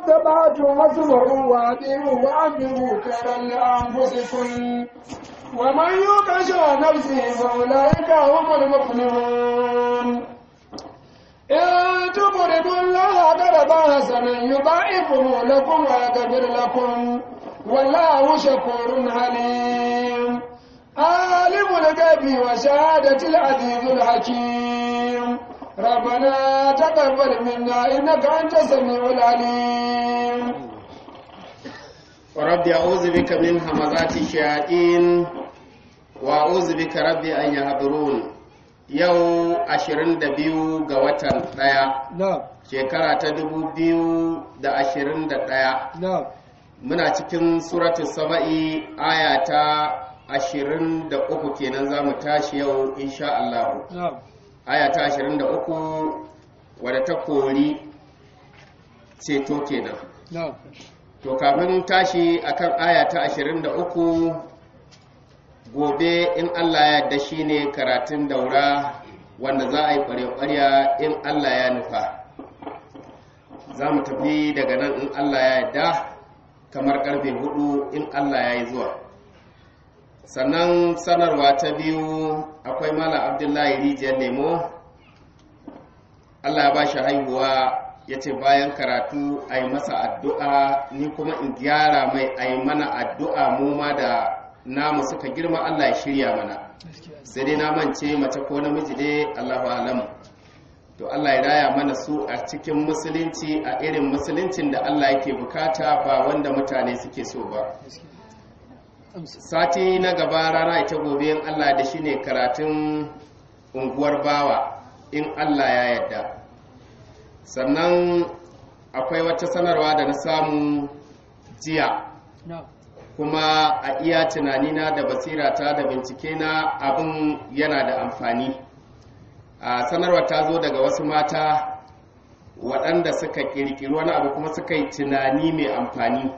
استطعتم واسمعوا وأطيعوا وأنفقوا خيرا لأنفسكم ومن يوق شح نفسه فأولئك هم المفلحون إن تقرضوا الله قرضا حسنا يضاعفه لكم ويغفر لكم والله شكور عليم عالم الغيب وشهادة العزيز الحكيم ربنا تقبل منا إنك أنت السميع العليم ورب أعوذ بك من همزات الشياطين وأعوذ بك رب أن يحضرون yau 22 ga watan ɗaya نعم shekara ta 2021 نعم muna cikin suratu saba'i aya ta 23 kenan za mu tashi yau insha Allah نعم aya ta 23 wadda ta kori ceto kenan نعم to kafin tashi akan aya ta 23 gobe in Allah ya yarda shine karatun daura wanda za a yi ƙwarya-ƙwarya in Allah ya nufa za mu tafi daga nan in Allah ya yarda kamar karfe hudu in Allah ya yi zuwa sannan sanarwa ta biyu akwai malam abdullahi rijiyar lemo Allah ya ba shi haihuwa ya ce bayan karatu a yi masa addu'a ni kuma in gyara mai a yi mana addu'a mu ma da namu suka girma Allah ya shirya mana sai dai na mance mace ko namiji dai Allahu alamu to Allah ya raya mana su a cikin musulunci a irin musuluncin da Allah yake bukata ba wanda mutane suke so ba sati na gaba rana ita gobe in Allah da shi ne karatun unguwar bawa in Allah ya yarda sannan akwai wata sanarwa da na samu jiya نعم kuma a iya tunanina da basirata da bincike na abin yana da amfani a sanarwa ta zo daga wasu mata waɗanda suka ƙirƙiri wani abu kuma suka yi tunani mai amfani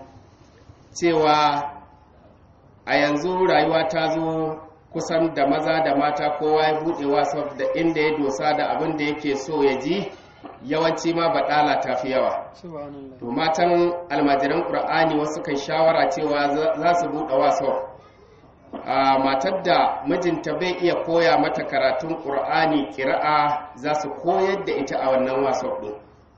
cewa a yanzu rayuwa ta zo kusan da maza da mata kowa ya buɗe wasu da inda ya dosa da abin da yake so ya ji yawanci ma baɗala ta fi yawa سبحان الله to matan almajiran ƙur'ani wasu kan shawara cewa za za su buɗe wasu a matar da mijinta bai iya koya mata karatun ƙur'ani ƙira'a za su koyar da ita a wannan wasu ɗin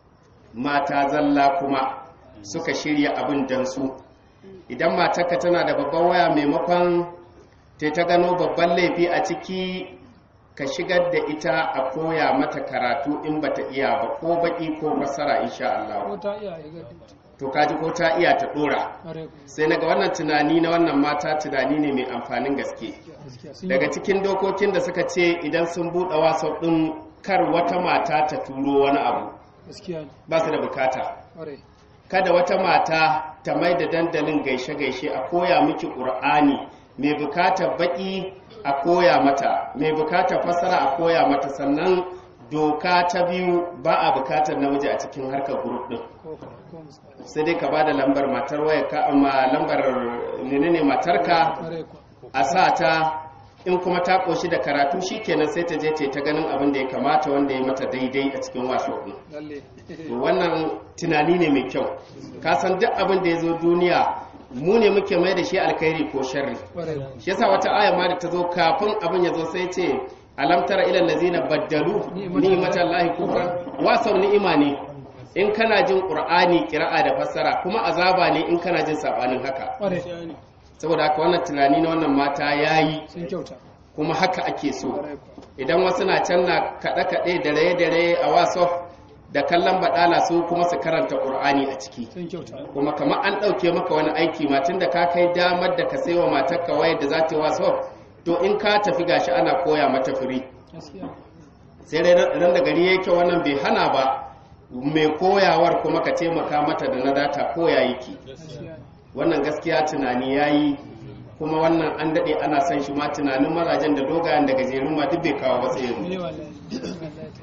mata zalla kuma suka shirya abin don su idan matarka tana da babban waya maimakon ta ta gano babban laifi a ciki ka shigar da ita a koya mata karatu in bata iya ba ko baki ko fasara insha Allah ko ta iya ya gadi to kaji ko ta iya ta dora are sai naga wannan tunani na wannan mata tunani ne mai amfanin gaske gaskiya sun daga cikin dokokin da suka ce idan sun buɗe wasa ɗin kar wata mata ta turo wani abu gaskiya ne ba su da bukata are kada wata mata ta mai da dandalin gaishe-gaishe a koya miki ƙur'ani mai bukatar baƙi a koya mata mai bukatar fasara a koya mata sannan doka ta biyu ba a bukatar namiji a cikin harkar grup ɗin ko ko musa sai dai ka ba da lambar matar waya ka amma lambar menene matarka are ko a sa ta in kuma ta koshi da karatu shikenan sai ta je ta yi ta ganin abin da ya kamata wanda ya mata daidai a cikin washo ɗin lalle To wannan tunani ne mai kyau ka san duk abin da ya zo duniya mu ne muke mai da shi alkhairi ko sharri are ko shi yasa wata aya ma da ta zo kafin abin ya zo sai ce alam tara ilal ladzina baddalu ni'matan lahi kufran wasau ni'ima ne in kana jin qur'ani qira'a da fassara kuma azaba ne in kana jin sabanin haka are saboda haka wannan tunani na wannan mata yayi sun kyauta kuma haka ake so are ko idan wasu na can na kaɗe-kaɗe da raye-dare a wasof da kallon baɗala su kuma su karanta ƙur'ani a ciki sun kyauta kuma kamar an ɗauke maka wani aiki matun da ka kai damar da ka sai wa matarka wayar da za ta yi wasof to in ka tafi gashi ana koya mata firi gaskiya sai dai ran da gari yake wannan bai hana ba mai koyawar kuma ka taimaka mata da na data koya yake gaskiya wannan gaskiya tunani ya yi kuma wannan an daɗe ana son shi ma tunanin mazajen da dogayen da gajerun ma duk bai kawo ba sai yanzu ne wallahi wallahi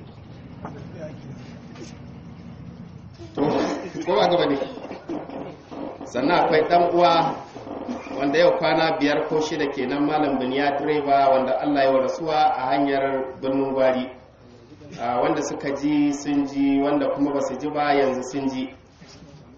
to ko ba gaba ne sannan akwai dan uwa wanda yau kwana biyar ko shida kenan malam biniya direba wanda Allah ya wa rasuwa a hanyar birnin gwari Ah, wanda suka ji sun ji wanda kuma ba su ji ba yanzu sun ji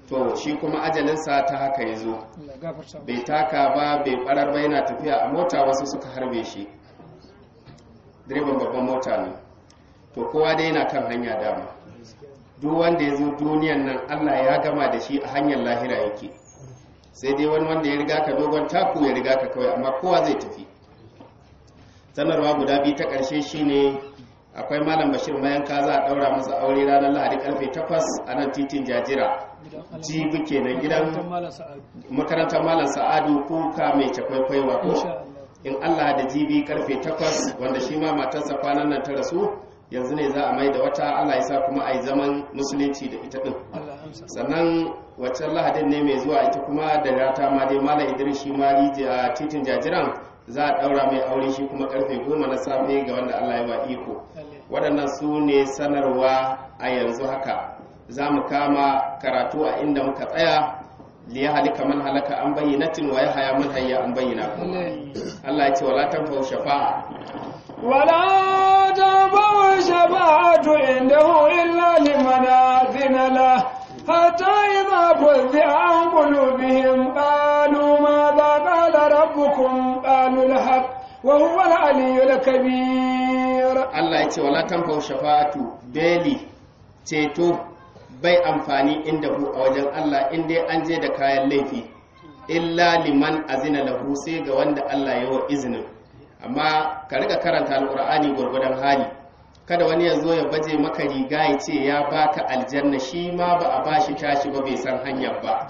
to shi kuma ajalinsa ta haka ya zo Allah gafarta mu. bai taka ba bai barar ba yana tafiya a mota wasu suka harbe shi direban babban mota ne to kowa dai yana kan hanya dama duk wanda ya zo duniyan nan allah ya gama da shi a hanyar lahira yake sai dai wani wanda ya riga ka dogon taku ya riga ka kawai amma kowa zai tafi sanarwa guda biyu ta ƙarshe shine akwai malam bashir mayanka za a ɗaura masa aure ranar lahadi karfe 8 a nan titin jajira Gidan Allah. jibi kenan gidan Makarantar Malam Sa'adu. makarantar malam sa'adu kuka mai cakwaikwai Insha wato Allah. in allah da jibi karfe 8 wanda shi ma matarsa kwanan nan ta rasu yanzu ne za a mai da wata allah ya sa kuma a yi zaman musulunci da ita din Allah amsa. sannan waccan lahadin ne mai zuwa ita kuma da rata ma dai malam idris shi ma rijiya titin jajiran za a daura mai aure shi kuma karfe goma na safe ga wanda allah ya ba iko Lalle. waɗannan su ne sanarwa a yanzu haka za mu kama karatu a inda muka tsaya liya halika man halaka an bayyanatin wa ya haya man hayya an bayyana Lalle. Allah ya ce wala tanfa'u shafa'a ولا تنفع الشفاعة عنده إلا لمن أذن له حتى إذا فزع عن قلوبهم قالوا ماذا قال ربكم قالوا الحق وهو العلي الكبير Allah ya ce wala tanfa'u shafa'atu beli ceto bai amfani inda hu a wajen Allah in dai an je da kayan laifi illa liman azina lahu sai ga wanda Allah ya wa izinin amma ka riga karanta alqur'ani gurgudan hali kada wani ya zo ya baje maka riga ya ce ya baka aljanna shi ma ba a bashi tashi ba bai san hanyar ba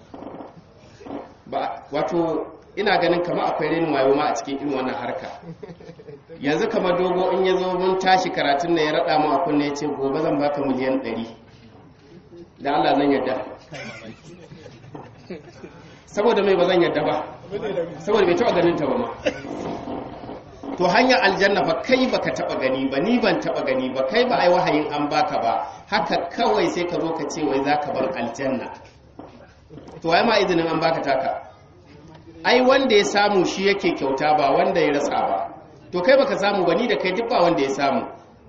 ba wato ina ganin kama akwai renin wayo ma a cikin irin wannan harka yanzu kamar dogo in ya zo mun tashi karatun na ya raɗa mu a kunne ya ce gobe zan baka miliyan ɗari da Allah zan yadda saboda mai ba zan yadda ba saboda bai taɓa ganin ta ba ma to hanyar aljanna fa kai baka taɓa gani ba ni ban taɓa gani ba kai ba ai wahayin an baka ba haka kawai sai ka zo ka ce wai za ka bar aljanna to ai ma izinin an baka taka ai wanda ya samu shi yake kyauta ba wanda ya rasa ba to kai baka samu ba ni da kai duk ba wanda ya samu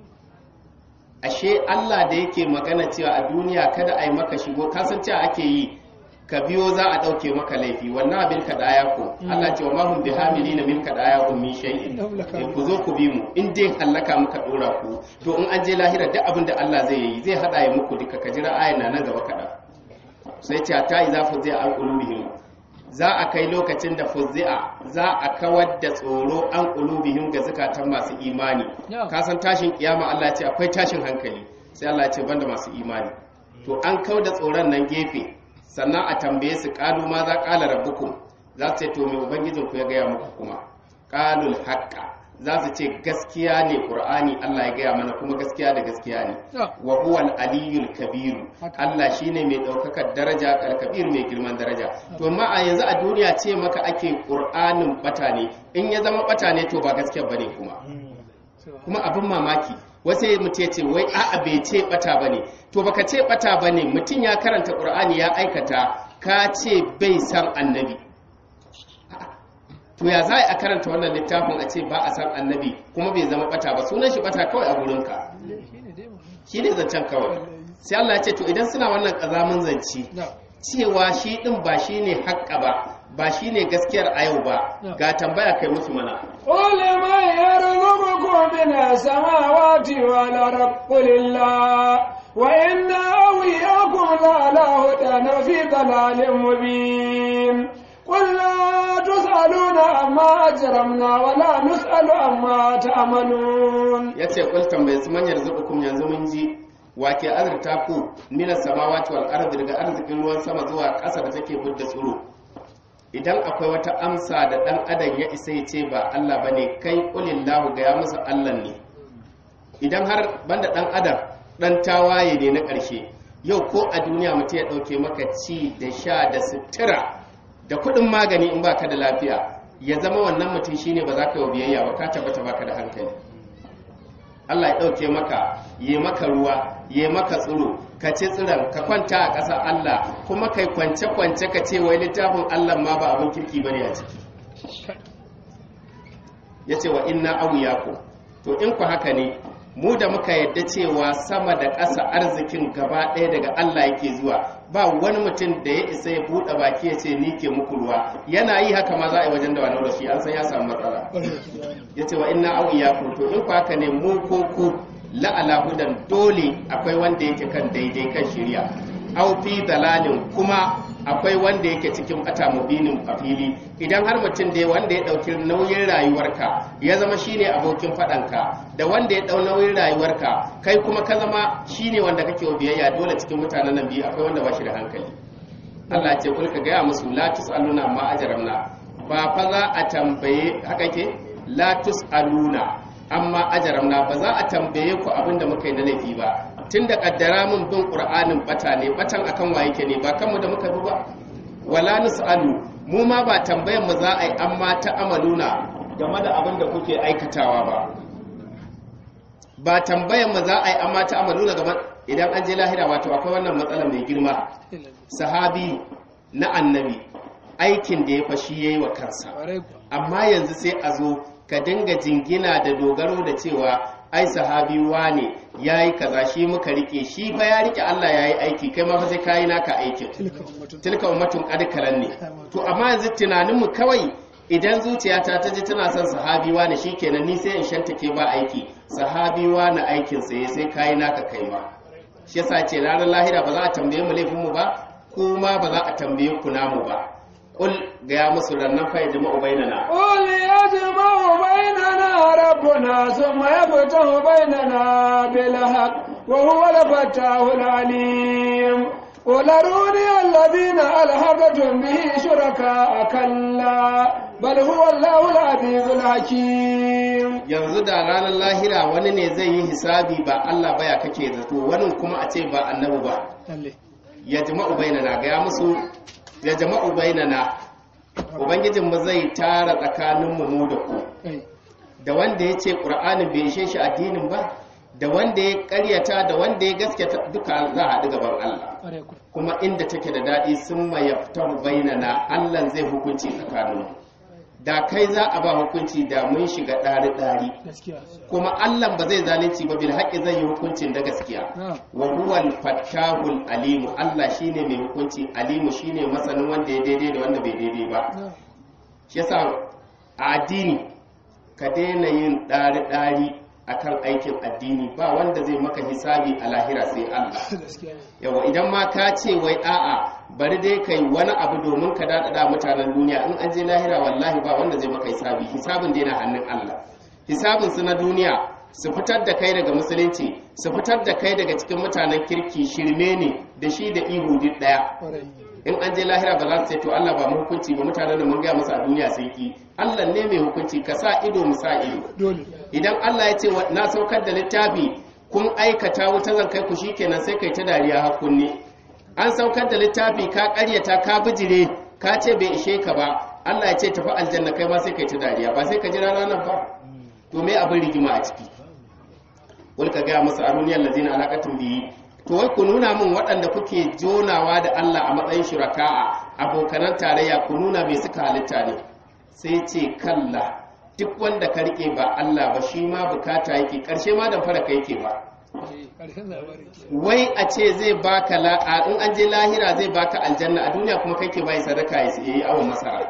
ashe Allah da yake magana cewa a duniya kada a yi maka shigo kasan cewa ake yi ka biyo za a ɗauke maka laifi wannan abin ka daya ku Allah ce wa mahum bi hamilina min ka daya ku min shay'in Eh, ku zo ku bi mu in dai hallaka muka dora ku to in an je lahira duk abin da Allah zai yi zai hada ya muku duka ka jira ayan na nan gaba kaɗan sai ce ta yi za ku zai an ƙulubihim za a kai lokacin da fuzzi'a za a kawar da tsoro an ƙulubihim ga zukatan masu imani Yeah. ka san tashin kiyama Allah ya ce akwai tashin hankali sai Allah ya ce banda masu imani to an kau da tsoron nan gefe sannan a tambaye su qalu ma za qala rabbukum za su ce to me ubangijin ku ya gaya muku kuma qalul haqqa za su ce gaskiya ne qur'ani Allah ya gaya mana kuma gaskiya da gaskiya ne Yeah. wa huwa al-aliyyul kabir Haka. Allah shine mai daukakar daraja al-kabir mai girman daraja to amma a yanzu a duniya ce maka ake qur'anin bata ne in ya zama bata ne to ba gaskiya bane kuma kuma abin mamaki wasu mutum ya ce wai a'a bai ce bata bane to baka ce bata bane mutum ya karanta qur'ani ya aikata ka ce bai san annabi A'a, to ya za a karanta wannan littafin a ce ba a san annabi kuma bai zama bata ba sunan shi bata kawai a gurinka shine dai mu shi ne zancen kawai sai Allah ya ce to idan suna wannan ƙazamin zance na cewa shi ɗin ba shi ne haƙƙa ba ba shi ne gaskiyar a yau ba ga tambaya kai musu mana قل من يرزقكم من السماوات والأرض قل الله وإنا أوياكم لعلى هدى في ضلال مبين قل لا تسألون عما أجرمنا ولا نسأل عما تعملون ya ce kul tambaye su manyar zubukum yanzu mun ji wake azurta ku mina samawati wal ardi daga arzikin ruwan sama zuwa ƙasa da take budda tsiro idan akwai wata amsa da ɗan adam ya isa ya ce ba Allah bane kai kulillahu ga ya musu Allah ne idan har banda ɗan adam ɗan tawaye ne na ƙarshe yau ko a duniya mutum ya ɗauke maka ci da sha da sutura da kuɗin magani in baka da lafiya ya zama wannan mutum shine ba za ka yi wa biyayya ba ka tabbata baka da hankali Allah ya ɗauke maka yi maka ruwa yi maka tsiro ka ci tsiron ka kwanta a ƙasa Allah kuma kai kwance-kwance ka ce wai littafin Allah ma ba abin kirki ba ne a ciki ya ce wa inna abu ku to in ku haka ne mu da muka yadda cewa sama da ƙasa arzikin gaba ɗaya daga Allah yake zuwa ba wani mutum da ya isa ya buɗe baki ya ce ni ke muku ruwa yana yi haka ma za a yi wajen da wani da shi an san ya samu matsala ya ce wa inna au iyakum to in ku haka ne mu ko ku la'ala hudan dole akwai wanda yake kan daidai kan shirya au fi dalalin kuma akwai wanda yake cikin bata mubinin a fili idan har mutum da wanda ya dauki nauyin rayuwarka ya zama shine abokin fadanka da wanda ya dau nauyin rayuwarka kai kuma ka zama shine wanda kake wa biyayya dole cikin mutanen nan biyu akwai wanda ba shi da hankali Allah ce kulka gaya musu la tusaluna ma ajramna ba fa za a tambaye haka ke la tusaluna amma ajaramna ba za a tambaye ku abin da muka yi na laifi ba tun da kaddara mun bin qur'anin bata ne batan akan wa yake ne ba kanmu da muka bi ba wala nusalu mu ma ba tambayan mu za a yi amma ta amaluna game da abin da kuke aikatawa ba ba tambayan mu za a yi amma ta amaluna game idan an je lahira wato akwai wannan matsala mai girma sahabi na annabi aikin da ya fashi yayi wa kansa amma yanzu sai a zo ka dinga jingina da dogaro da cewa ai sahabi wane yayi kaza shi muka rike shi fa ya rike Allah yayi aiki kai ma fa sai kai naka aikin tilka ummatun qad kalan ne to amma yanzu tunanin mu kawai idan zuciyata ta ji tana son sahabi wane shikenan ni sai in shantake ba aiki sahabi wane aikin sai sai kai naka kai ma shi yasa ce ranar lahira ba za a tambaye mu laifin mu ba kuma ba za a tambaye ku namu ba قل يا مصر النفع يجمع بيننا قل يجمع بيننا ربنا ثم يفتح بيننا بالحق وهو الفتاح العليم قل أروني الذين ألحقتم به شركاء كلا بل هو الله العزيز الحكيم yanzu da ranar lahira wani ne zai yi hisabi ba Allah baya kake zato wani kuma a ce ba annabi ba ya jama'u bainana ga musu ya jama'u bainana ubangijin mu zai tara tsakanin mu da ku da wanda ya ce qur'anin bai ishe shi addinin ba da wanda ya karyata da wanda ya gaskata duka za a haɗu gaban Allah kuma inda take da daɗi sun mayaftahu bainana Allah zai hukunci tsakaninmu da kai za a ba hukunci da mun shiga ɗari-ɗari kuma Allah ba zai zalunci ba bil haƙi zai yi hukuncin da gaskiya wa huwa al-fattahul alimu Allah shine mai hukunci alimu shine masanin wanda ya daidai da wanda bai daidai ba shi yasa a addini ka daina yin ɗari-ɗari akan aikin addini ba wanda zai maka hisabi a lahira sai Allah yawa idan ma ka ce wai a'a bari dai kai wani abu domin ka daɗaɗa mutanen duniya in an je lahira wallahi ba wanda zai maka hisabi hisabin dai na hannun Allah hisabin su na duniya su fitar da kai daga musulunci su fitar da kai daga cikin mutanen kirki shirme ne da shi da ihu duk ɗaya in an je lahira ba za su ce to Allah ba mu hukunci ba mutanen da mun gaya musu a duniya sai ki Allah ne mai hukunci ka sa ido mu sa ido idan Allah ya ce na saukar da littafi kun aikata wuta zan kai ku shikenan sai kai ta dariya hakunni an saukar da littafi ka karyata ka bijire ka ce bai ishe ka ba Allah ya ce tafi aljanna kai ma sai kai ta dariya ba sai ka jira ranar ba to me abin rigima a ciki wani ka gaya masa aruniyar lazina alaƙatun biyi to wai ku nuna min waɗanda kuke jonawa da Allah a matsayin shuraka'a abokanan tarayya ku nuna mai suka halitta ne sai ce kalla duk wanda ka rike ba Allah ba shi ma bukata yake ƙarshe ma da fara ka yake ba wai a ce zai baka la in an je lahira zai baka aljanna a duniya kuma kai ke bai sadaka ya yi awon masara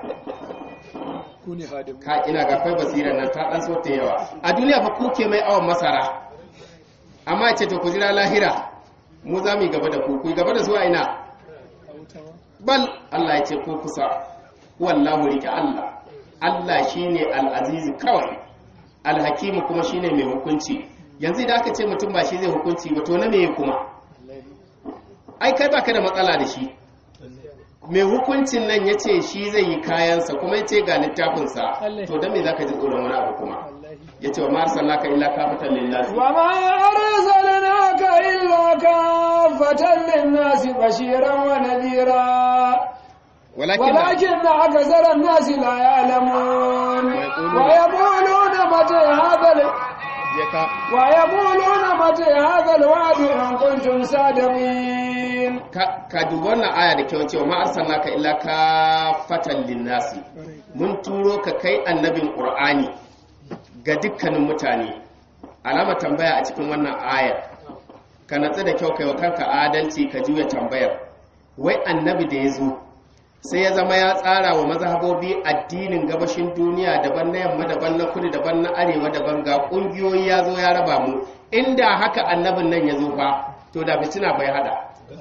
ka ina ga kai basira nan ta dan so ta yawa a duniya fa ku ke mai awon masara amma ce to ku jira lahira mu za mu gaba da ku ku gaba da su a ina bal Allah ya ce ko kusa wallahu rike Allah Allah shine al-aziz kawai al-hakim kuma shine mai hukunci yanzu da aka ce mutum ba shi zai hukunci ba to na meye kuma ai kai baka da matsala da shi mai hukuncin nan ya ce shi zai yi kayansa kuma ya ce ga littafinsa to don me za ka ji tsoron wani abu kuma ya ce wa ma arsalnaka illa kafatan linnasi wa ma arsalnaka illa kafatan linnasi bashiran wa nadhira ولكن ولكن أكثر الناس لا يعلمون ويقولون متى هذا ال... ويقولون متى هذا الوعد إن كنتم صادقين ka dubi wannan aya da kyau cewa ma arsalnaka illa kafatan linnasi mun turo ka kai annabin qur'ani ga dukkanin mutane alama tambaya a cikin wannan ayar ka natsu da kyau kai wa kanka adalci ka juya tambayar wai annabi da ya zo sai ya zama ya tsara wa mazhabobi addinin gabashin duniya daban na yamma daban na kudu daban na arewa daban ga kungiyoyi ya zo ya raba mu inda haka annabin nan ya zo fa to da fitina bai hada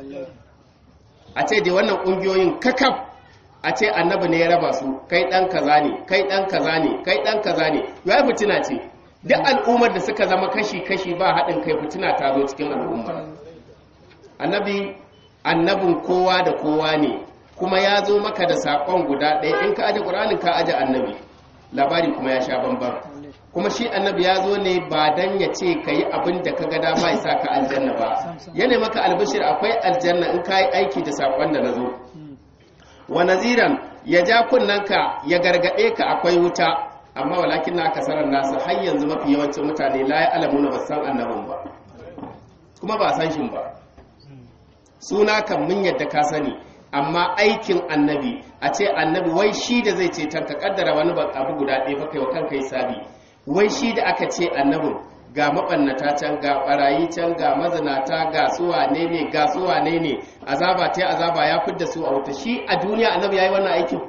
a ce da wannan kungiyoyin kakaf a ce annabi ne ya raba su kai dan kaza ne kai dan kaza ne kai dan kaza ne yau fitina ce duk al'ummar da suka zama kashi-kashi ba haɗin kai fitina ta zo cikin al'umma annabi annabin kowa da kowa ne kuma ya zo maka da saƙon guda ɗaya in ka aje ƙuranin ka aje annabi labari kuma ya sha bambam kuma shi annabi ya zo ne ba dan ya ce ka yi abin da ka ga dama ya sa ka aljanna ba yana maka albishir akwai aljanna in ka yi aiki da saƙon da na zo wa naziran ya ja kunnanka ya gargaɗe ka akwai wuta amma walakin na kasarar nasu har yanzu mafi yawancin mutane la ya alamu na basan annabin ba kuma ba san shi ba suna kan mun yadda ka sani amma aikin annabi a ce annabi wai shi da zai ce ka kaddara wani abu guda ɗaya fa kai wa kanka sabi wai shi da aka ce annabin ga mabannata can ga barayi can ga mazinata ga suwa ne ne ga suwa ne ne azaba ta azaba ya fidda su a wuta shi a duniya annabi yayi wannan aikin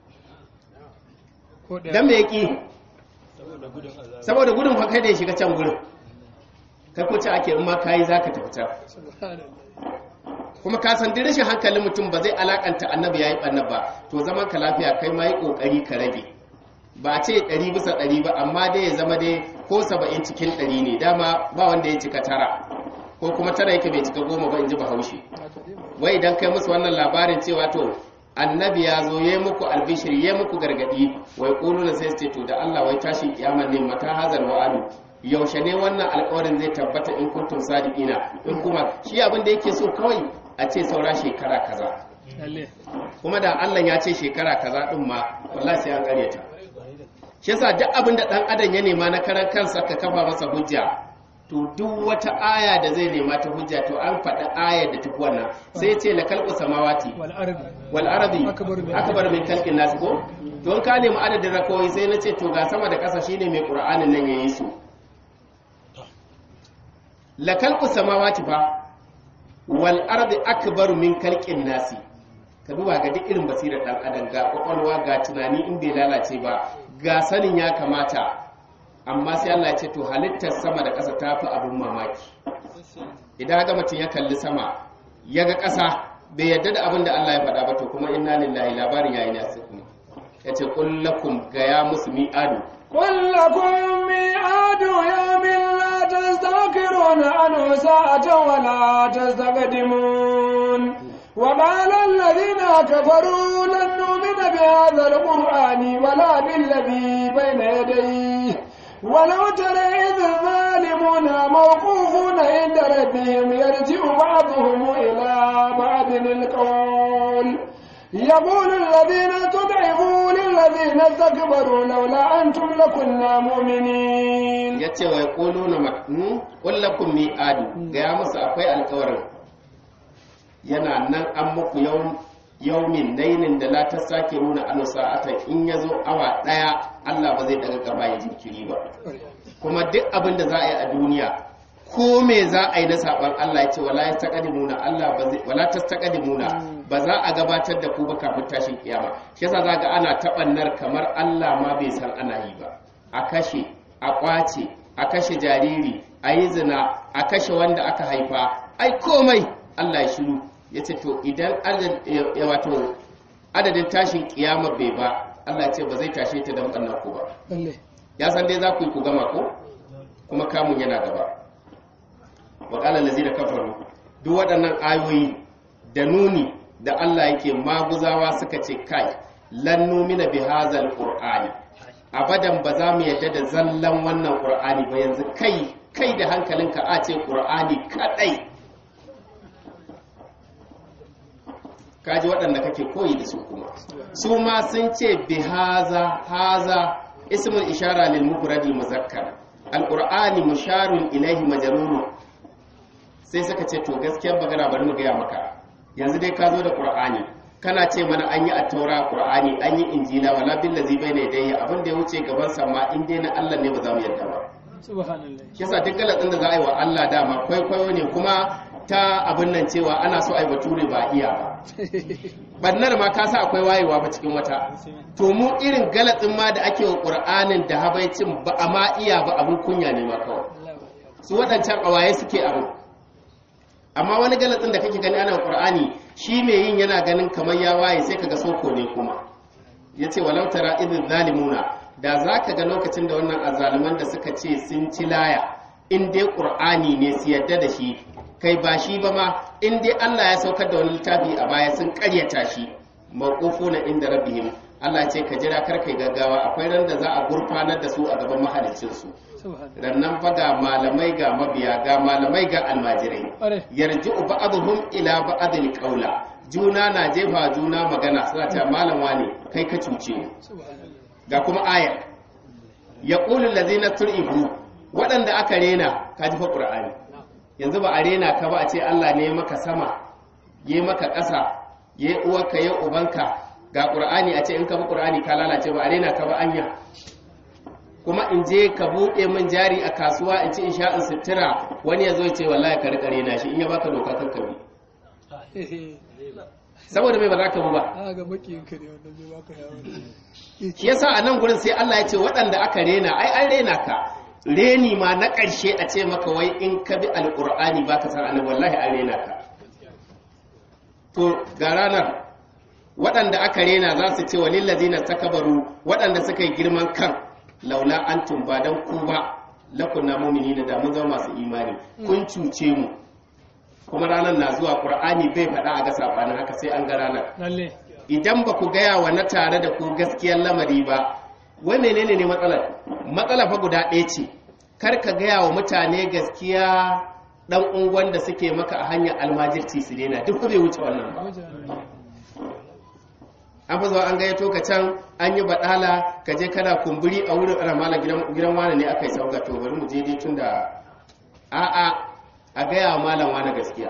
dan me yaki saboda gudun fa kai da ya shiga can gurin kai ko ce ake in ma kai zaka tafi can kuma ka san duk rashin hankalin mutum ba zai alakanta annabi yayi banna ba to zaman ka lafiya kai ma yi kokari ka rage ba ce 100 bisa 100 ba amma dai ya zama dai ko 70 cikin 100 ne dama ba wanda ya cika tara ko kuma tara yake bai cika goma ba in ji bahaushe wai idan kai musu wannan labarin cewa to annabi ya zo ya muku albishir ya muku gargadi wai ƙulu na sai ce to da Allah wai tashin kiyama ne mata hazal wa'adu yaushe ne wannan alƙawarin zai tabbata in kuntum sadiqina in kuma shi abin da yake so kawai a ce saura shekara kaza kuma da Allah ya ce shekara kaza din ma wallahi sai an karyata shi yasa duk abin da dan adam ya nema na karan kansa ka kafa masa hujja to duk wata aya da zai nema ta hujja to an faɗi ayar da tafi wannan sai ce la kalqu samawati wal ardi akbar min khalqin nas ko to ka nemi adadin rakawai sai na ce to ga sama da ƙasa shine mai qur'anin nan yayi su la kalqu samawati fa wal ardi akbar min khalqin nas ka duba ga duk irin basirar dan adam ga kwakwalwa ga tunani in bai lalace ba ga sanin ya kamata amma sai Allah ya ce to halittar sama da ƙasa ta fi abin mamaki idan haka mutum ya kalli sama ya ga ƙasa bai yadda da abin da Allah ya faɗa ba to kuma inna lillahi labarin yayi nasu kuma ya ce kullakum ga ya musu mi'adu kullakum mi'adu yawmin la tastakiruna anhu sa'atan wa la tastaqdimun وقال الذين كفروا لن نؤمن بهذا القرآن ولا بالذي بين يديه ولو ترى إذ الظالمون موقوفون عند ربهم يرجع بعضهم إلى بعض القول يقول الذين تضعفوا للذين استكبروا لولا أنتم لكنا مؤمنين yace wa yaquluna maknu kullakum mi'adu ga ya musu akwai alƙawarin yana nan an muku yau yaumin nainin da la ta sake nuna anu sa'atan in ya zo awa ɗaya Allah ba zai daga gaba ya jinkiri ba kuma duk abin da za a yi a duniya ko me za a yi na saban Allah ya ce wala tastaqdimuna Allah ba zai wala tastaqdimuna ba za a gabatar da ku ba kafin tashin kiyama shi yasa zaka ana tabannar kamar Allah ma bai san ana yi ba a kashe a kwace a kashe jariri a yi zina a kashe wanda aka haifa ai komai Allah ya shiru ya ce to idan wato adadin tashin kiyama bai ba Allah ce ba zai tashe ta don ɓannan ku ba ya san dai za ku yi ku gama ko kuma kamun yana gaba wa ƙala lazi da kafaru duk waɗannan ayoyi da nuni da Allah yake maguzawa suka ce kai lan numina bi hazal qur'ani abadan ba za mu yadda da zallan wannan qur'ani ba yanzu kai kai da hankalinka a ce qur'ani kadai kaji waɗanda kake koyi da su kuma su ma sun ce bi haza haza ismul ishara lil mufradi muzakkar alqur'ani musharun ilaihi majrurun sai suka ce to gaskiyar magana bari mu gaya maka yanzu dai ka zo da qur'ani kana ce mana an yi attaura qur'ani an yi injila wala billazi bayna yadayhi abin da ya wuce gaban sa ma in dai na Allah ne ba za mu yarda ba subhanallah shi yasa duk galatsin da za a yi wa Allah dama kwaikwayo ne kuma ta abin nan cewa ana so a yi bature ba iya ba bannar ma ka sa akwai wayewa ba cikin wata to mu irin galatsin ma da ake wa qur'anin da habaicin ba a ma iya ba abin kunya ne ma kawai su waɗancan awaye suke abu amma wani galatsin da kake gani ana qur'ani shi mai yin yana ganin kamar ya waye sai kaga soko ne kuma yace walau tara idh zalimuna da zaka ga lokacin da wannan azzaluman da suka ce sun ci laya in dai qur'ani ne su yadda da shi kai ba shi ba ma in dai Allah ya saukar da wani littafi a baya sun karyata shi mawqufuna inda rabbihim Allah ya ce ka jira kar kai gaggawa akwai ran da za a gurfanar da su a gaban mahaliccin su rannan fa ga malamai ga mabiya ga malamai ga almajirai yarji'u ba'dhum ila ba'dil qawla juna na jefa juna magana suna cewa malam wane kai ka cuce mu ga kuma aya yaqulu allazina turibu waɗanda aka rena ka ji fa qur'ani yanzu ba a rena ka ba a ce Allah ne maka sama yi maka ƙasa yi uwarka yi ubanka ga qur'ani a ce in ka bi qur'ani ka lalace ba a rena ka ba anya kuma in je ka buɗe min jari a kasuwa in ci in sha in sutura wani ya zo ce wallahi ka rika rena shi in ya baka doka kan kabi saboda mai ba za ka bu ba ga makiyinka ne wanda zai baka yawon shi yasa a nan gurin sai Allah ya ce waɗanda aka rena ai an rena ka reni ma na ƙarshe a ce maka wai in ka bi alƙur'ani ba ka san annabi wallahi an rena ka to ga ranar waɗanda aka rena za su ce walil ladina takabaru waɗanda suka yi girman kan laula antum ba dan ku ba lakunna mu'minina da mun zama masu imani kun cuce mu kuma ranar na zuwa qur'ani bai faɗa a ga sabanin haka sai an ga ranar lalle idan ba ku gaya wa na tare da ku gaskiyar lamari ba wai menene ne matsalar matsala fa guda ɗaya ce kar ka gaya wa mutane gaskiya dan unguwan da suke maka a hanyar almajirci su daina duk bai wuce wannan ba an fi zuwa an gayyato ka can an yi baɗala ka je kana kumburi a wurin ana mala gidan wani ne aka yi sauka to bari mu je dai tun da a'a a gaya wa malam wani gaskiya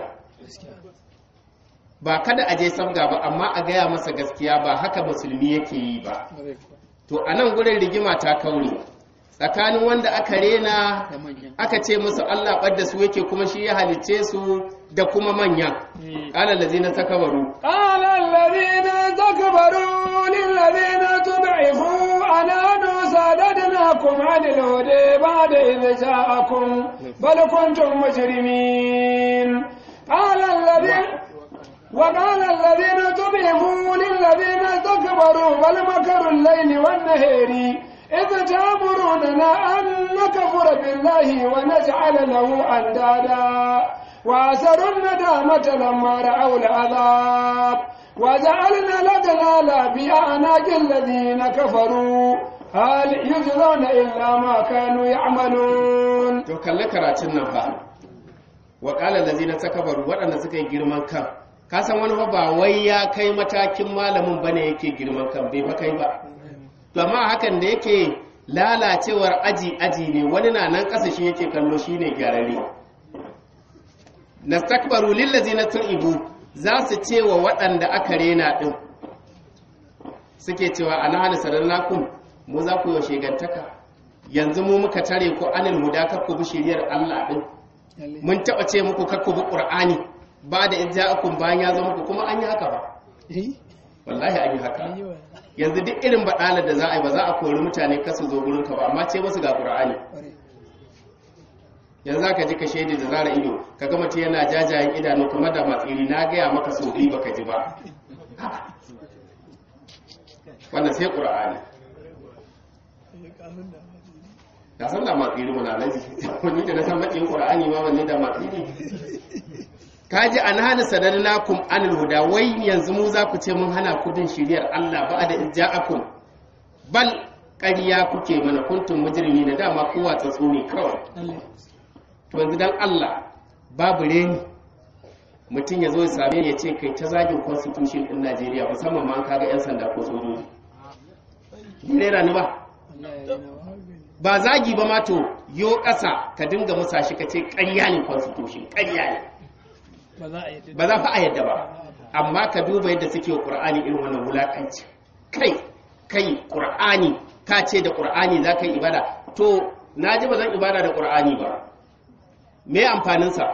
ba kada a je sabga ba amma a gaya masa gaskiya ba haka musulmi yake yi ba to a nan gurin rigima ta kauri tsakanin wanda aka rena aka ce musu Allah ɓadda su yake kuma shi ya halicce su da kuma manya ƙalar da zina ta kabaru قال الذين استكبروا للذين تضعفوا أنحن صددناكم عن الهدى بعد إذ جاءكم بل كنتم مجرمين قال الذين وقال الذين تضعفوا للذين استكبروا بل مكروا الليل والنهار إذ تأمروننا أن نكفر بالله ونجعل له أندادا وأسروا الندامة لما رأوا العذاب وجعلنا الأغلال بأعناق الذين كفروا هل يجزون إلا ما كانوا يعملون to kalle karatun nan fa wa qala allazina takabaru waɗanda suka yi girman kan ka san wani fa ba wai ya kai matakin malamin bane yake girman kan bai fa kai ba to amma hakan da yake lalacewar aji aji ne wani na nan ƙasa shi yake kallo shine gyararre nastakbaru lillazina tu'ibu za su ce wa waɗanda aka rena din suke cewa ana hana sarallakum mu za ku yi shegantaka yanzu mu muka tare ku anil huda kar ku bi shiriyar Allah din mun taɓa ce muku kar ku bi Qur'ani ba da in ja'akum bayan ya zama ku kuma an yi haka ba wallahi an yi haka yanzu duk irin baɗalar da za a yi ba za a kori mutane kasu zo gurin ka ba amma ce musu ga Qur'ani yanzu za ka ji ka shaidi da zara ido ka ga mutum yana jajayen idanu kuma da matsiri na gaya maka so biyu baka ji ba wannan sai Qur'ani ka san da matsiri muna laji wani da na san maƙin ƙura'ani ma wanne da matsiri ka ji an hana sanarnakum anil huda wai yanzu mu za ku ce mun hana ku bin shiriyar Allah ba da ija'akum bal ƙarya kuke mana kuntum mujrimi da dama kowa tsatso ne kawai to yanzu dan Allah babu reni mutum ya zo ya same ni ya ce kai ta zagin constitution din Najeriya musamman ma kaga yan sanda ko sojoji ni rera ni ba ba zagi ba ma to yo ƙasa ka dinga musa shi ka ce ƙarya ne constitution ƙarya ne ba za fa a yadda ba amma ka duba yadda suke wa ƙur'ani irin wannan wulaƙanci kai kai ƙur'ani ka ce da ƙur'ani za ka yi ibada to na ji ba zan ibada da ƙur'ani ba me amfaninsa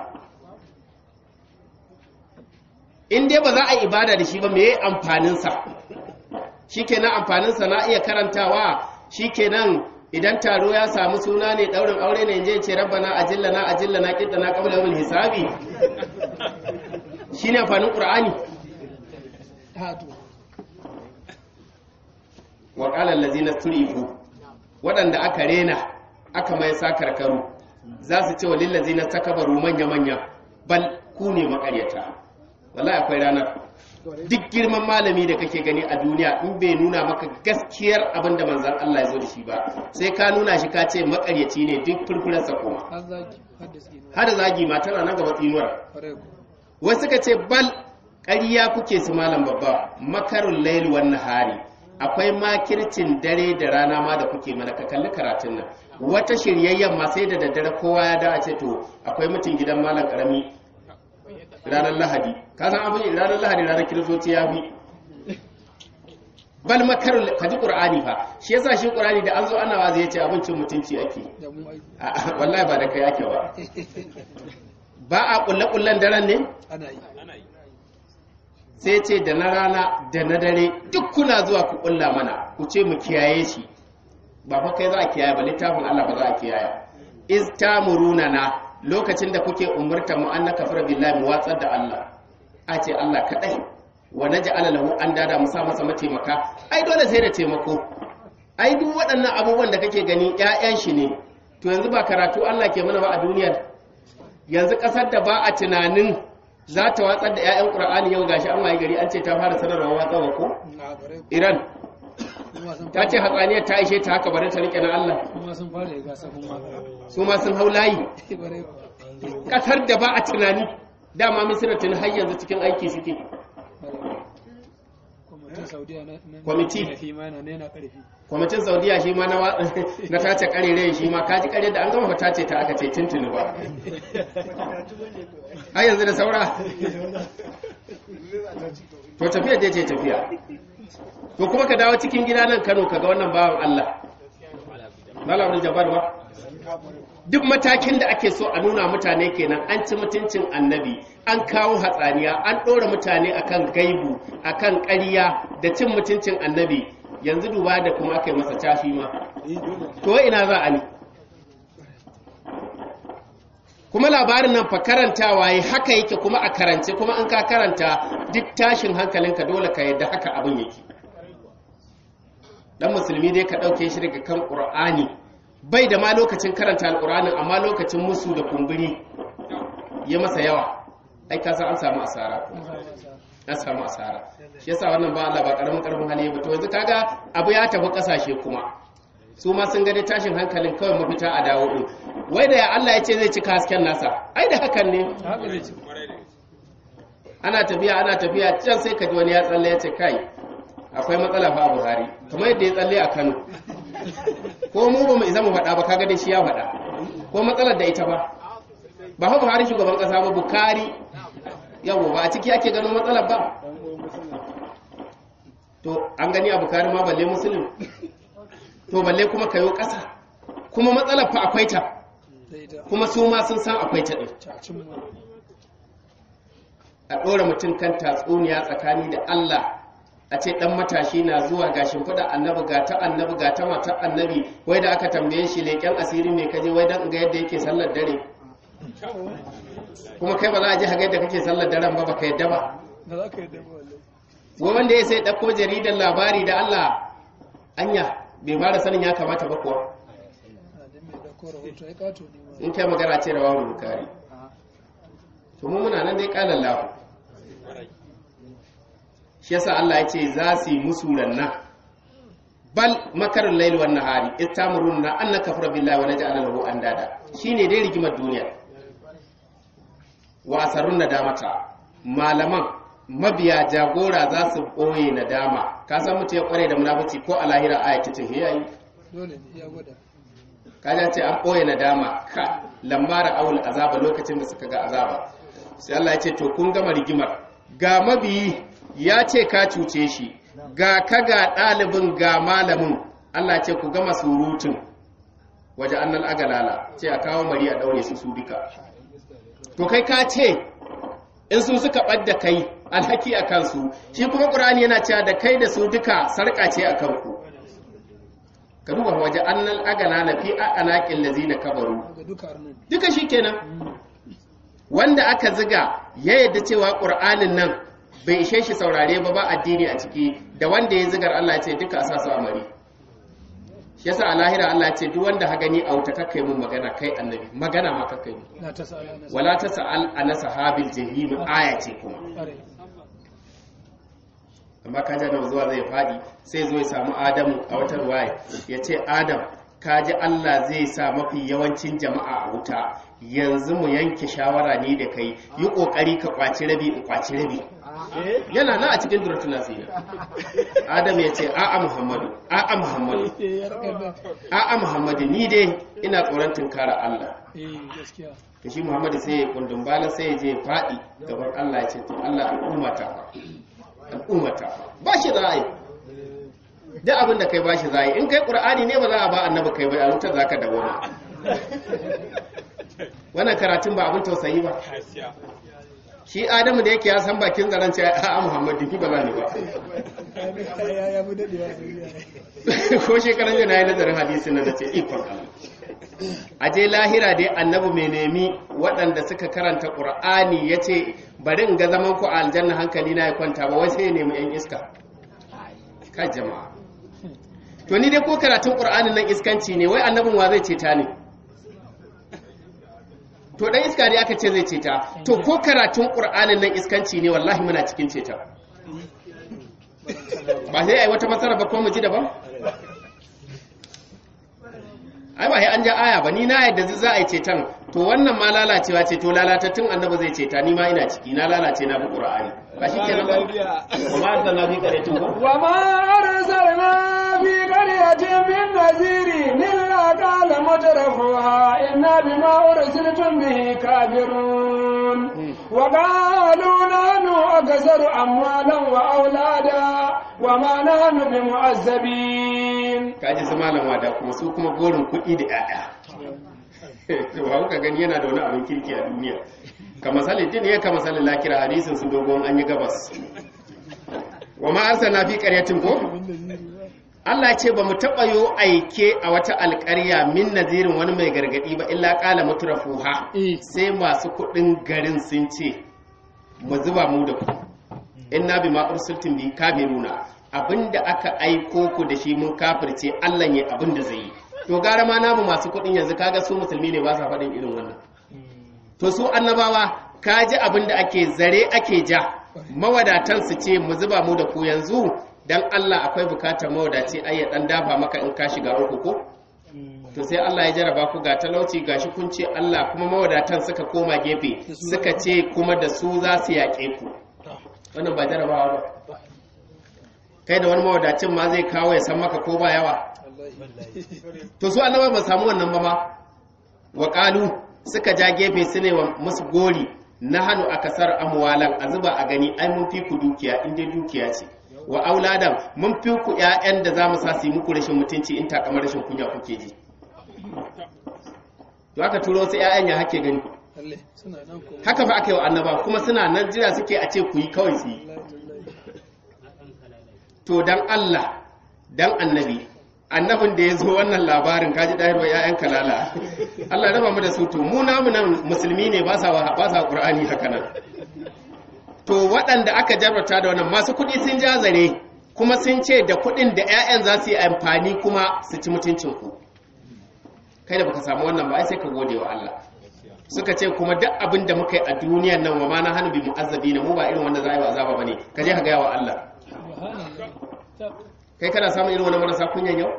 in dai ba za a yi ibada da shi ba me amfaninsa shi kenan amfaninsa na iya karantawa shi kenan idan taro ya samu suna ne ɗaurin aure ne je ce rabbana ajillana ajillana na qabla yawmil hisabi shine amfanin ƙur'ani wa qala allazina turifu waɗanda aka rena aka mai sakarkaru za su ce wa lillazina takabaru manya manya bal ku ne makaryata wallahi akwai ranar duk girman malami da kake gani a duniya in bai nuna maka gaskiyar abin da manzan Allah ya zo da shi ba sai ka nuna shi ka ce makaryaci ne duk furfurarsa kuma har zagi ma tana nan gaba tsinuwar wasu suka ce bal ƙarya kuke su malam babba makarun laili wan nahari akwai makircin dare da rana ma da kuke mana ka kalli karatun nan wata shiryayyen ma sai da daddare kowa ya da a ce to akwai mutum gidan malam karami ranar lahadi ka san abin ranar lahadi ranar kiristoci ya fi bal makarun ka ji qur'ani fa shi yasa shi qur'ani da an zo ana wazi yace abincin mutunci ake wallahi ba da kai ake ba ba a kulle kullen daren ne ana yi sai ce da na rana da na dare duk kuna zuwa ku kulla mana ku ce mu kiyaye shi ba fa kai za a kiyaye ba littafin Allah ba za a kiyaye iz tamuruna na lokacin da kuke umurta mu an nakafara billahi mu watsar da Allah a ce Allah kadai wa naj'ala lahu andada mu sa masa mataimaka ai dole sai da taimako ai duk waɗannan abubuwan da kake gani ƴaƴan shi ne to yanzu ba karatu Allah ke mana ba a duniyar yanzu ƙasar da ba a tunanin za ta watsar da 'ya'yan ƙura'ani yau gashi an waye gari an ce ta fara sanarwa watsawa ko na bare iran kuma sun ta ce hatsaniyar ta ishe ta haka bari ta rike na allah kuma sun fara ya gasa kuma su ma sun hau layi bare ƙasar da ba a tunani dama misira tuni har yanzu cikin aiki suke kwamitin saudiya na na- Kwamiti. na fi ma na nena karfi kwamitin saudiya shi ma na wa- na tace karere shi ma kaji kare da an gama fa tace ta aka ce tuntuni ba har yanzu da saura to tafiya dai ce tafiya to kuma ka dawo cikin gida nan kano ka ga wannan bawan allah malam jabar ba duk matakin da ake so a nuna mutane kenan an ci mutuncin annabi an kawo hatsaniya an ɗora mutane akan gaibu akan ƙarya da cin mutuncin annabi yanzu duba da kuma aka yi masa tashi ma to wai ina za a ne kuma labarin nan fa karantawa yi haka yake kuma a karance kuma an ka karanta duk tashin hankalinka dole ka yadda haka abin yake dan musulmi dai ka ɗauke shi daga kan ƙur'ani bai da ma lokacin karanta alƙur'anin amma lokacin musu da kumburi ya masa yawa ai ka san an samu asara an samu asara shi yasa wannan ba Allah ba karamin karfin hali ba to yanzu kaga abu ya tafi kasashe kuma su ma sun ga dai tashin hankalin kawai mafita a dawo din wai da ya Allah ya ce zai cika hasken nasa ai da hakan ne haka zai ci ana tafiya ana tafiya can sai ka ji wani ya tsalle ya ce kai akwai matsala fa a Buhari kamar yadda ya tsalle a Kano ko mu ba mu isa mu faɗa ba kaga dai shi ya faɗa ko matsalar da ita ba ba fa Buhari shugaban ƙasa ba Bukari yawo ba a ciki ake gano matsalar ba to an gani a Bukari ma balle musulun to balle kuma kayo ƙasa kuma matsalar fa akwai ta da ita kuma su ma sun san akwai ta ɗin cacin mu a ɗora mutum kan tatsuniya tsakani da Allah a ce ɗan matashi na zuwa ga shimfiɗa annabi ga ta annabi ga ta matar annabi wai da aka tambaye shi leƙen asiri mai kaje wai don ga yadda yake sallar dare kuma kai ba za a ji haga yadda kake sallar daren ba baka yadda ba da za ka yi dabo wallahi wai wanda ya sai ɗauko jaridar labari da Allah anya bai fara sanin ya kamata ba kuwa a dan mai da kora hoto ai kato ne ma in kai magana ce da wawon bukari to mu muna nan dai kalan lahu shi yasa Allah ya ce za su yi musu ranna bal makarun laili wan nahari istamuruna an nakfura billahi wa naj'ala lahu andada shine dai rigimar duniya wa asarun nadamata malaman mabiya jagora za su boye nadama ka san mutum ya kware da munafici ko a lahira ayati ce yayi dole ne ya gwada kaja ce an ɓoye nadama ka lambara awul azaba lokacin da suka ga azaba sai Allah ya ce to kun gama rigimar ga mabiyi ya ce ka cuce shi ga ka ga ɗalibin ga malamin Allah ya ce ku gama surutun waje annal agalala ce a kawo mari a daure su su duka to kai ka ce in su suka ɓadda kai alhaki a kansu shi kuma ƙur'ani yana cewa da kai da su duka sarƙa ce a kanku ka duba waje annal agalala fi a'anaqil ladzina kabaru ga duka arnan duka shi kenan wanda aka ziga ya yadda cewa ƙur'anin nan bai ishe shi saurare ba ba addini a ciki da wanda ya zigar Allah ya ce duka a sa su amari shi yasa a lahira Allah ya ce duk wanda ha gani a wuta kakkai mun magana kai annabi magana ma kakkai mun na ta sa'ala na wala ta sa'al ana sahabil jahim aya ce kuma sa'ala amma ka da zuwa zai faɗi sai zo ya samu adamu a wata ruwaya ya ce adam ka ji allah zai sa mafi yawancin jama'a a wuta yanzu mu yanke shawara ni da kai yi ƙoƙari ka kwaci rabi in kwaci rabi yana na a cikin duratun nasira adam ya ce a'a muhammadu a'a muhammadu eh ya raka da a'a muhammadu ni dai ina tsoron tunkara allah eh gaskiya da shi muhammadu sai ya kundin bala sai ya je faɗi gaban allah ya ce to allah al'ummata fa al'ummata fa ba shi za a yi duk abin da kai ba shi za a yi in kai ƙur'ani ne ba za a ba annabi kai ba a wutar za ka dawoma wannan karatun ba abin tausayi ba shi adamu da yake ya san bakin zaren ce a muhammadu ki ba za ni ba ya ya mu dadewa sai ko shekaran yana yi nazarin hadisi na ce ikon Allah a je lahira dai annabi mai nemi waɗanda suka karanta ƙur'ani ya ce bari in ga zaman ku a aljanna hankali na ya kwanta ba wai sai ya nemi 'yan iska kai jama'a to ni dai ko karatun ƙur'anin nan iskanci ne wai annabin wa zai ceta ne to dan iska ne aka ce zai ceta to ko karatun ƙur'anin nan iskanci ne wallahi muna cikin ceta ba sai ai wata masara ba ko mu ji daban ai ba sai an ja aya ba ni na yadda za a yi ceton to wannan ma lalacewa ce to lalatattun annabi zai ceta ni ma ina ciki na lalace na bi qur'ani ba shi kenan ba kuma an sanna bi kare tun ko وما أرسلنا في قرية من نذير إلا قال مترفوها إنا بما أرسلتم به كافرون وقالوا نحن أكثر أموالا وأولادا وما نحن بمعذبين kaji su malam wada kuma su kuma gorin kuɗi da ƴaƴa to ba kuka gani yana da wani abin kirki a duniya ka misali din ya ka misali lakira hadisin su dogon an yi gabas wa ma arsalna fi qaryatin ko Allah ce ba mu taɓa yo aike a wata alƙarya min nazirin wani mai gargaɗi ba illa ƙala mutrafuha Eh. sai masu kuɗin garin sun ce mu zuba mu da ku inna bi ma ursiltum bi kafiruna abinda aka aiko ku da shi mun kafirce Allah ne abinda zai yi to gara ma namu masu kuɗin yanzu kaga su musulmi ne ba sa faɗin irin wannan to su annabawa kaji abinda ake zare ake ja mawadatan su ce mu zuba mu da ku yanzu dan Allah akwai bukatar mawadaci ai ya dan dafa maka in ka shiga uku ko to sai Allah ya jaraba ku ga talauci gashi kun ce Allah kuma mawadatan suka koma gefe suka ce kuma da su za su yaƙe ku wannan ba jarabawa ba kai da wani mawadacin ma zai kawo ya san maka ko ba yawa to su annaba ba samu wannan ba ma wa qalu suka ja gefe su ne wa musu gori na hannu a kasar amwalan a zuba a gani ai mun fi ku dukiya in dai dukiya ce wa auladan mun fi ku ƴaƴan da za mu sa su yi muku rashin mutunci in takamar rashin kunya kuke ji to aka turo wasu ƴaƴan ya hake gani lalle suna nan ko haka fa aka yi wa annaba kuma suna nan jira suke a ce ku yi kawai su yi to dan Allah dan annabi annabin da ya zo wannan labarin kaji ɗayarwa ‘ya'yan kalala Allah raba mu da su to mu namu nan musulmi ne ba sa ba sa ƙur'ani haka nan to waɗanda aka jarrata da wannan masu kuɗi sun ja zare kuma sun ce da kuɗin da ‘ya'yan za su yi amfani kuma su ci mutuncin ku kai da baka samu wannan ba ai sai ka gode wa Allah suka ce kuma duk abin da muka yi a duniyan nan wa ma na hannu bi mu'azzabi na mu ba irin wanda za a yi wa azaba bane ka je ka gaya wa Allah subhanallah ta kai kana samun irin wani marasa kunyan yau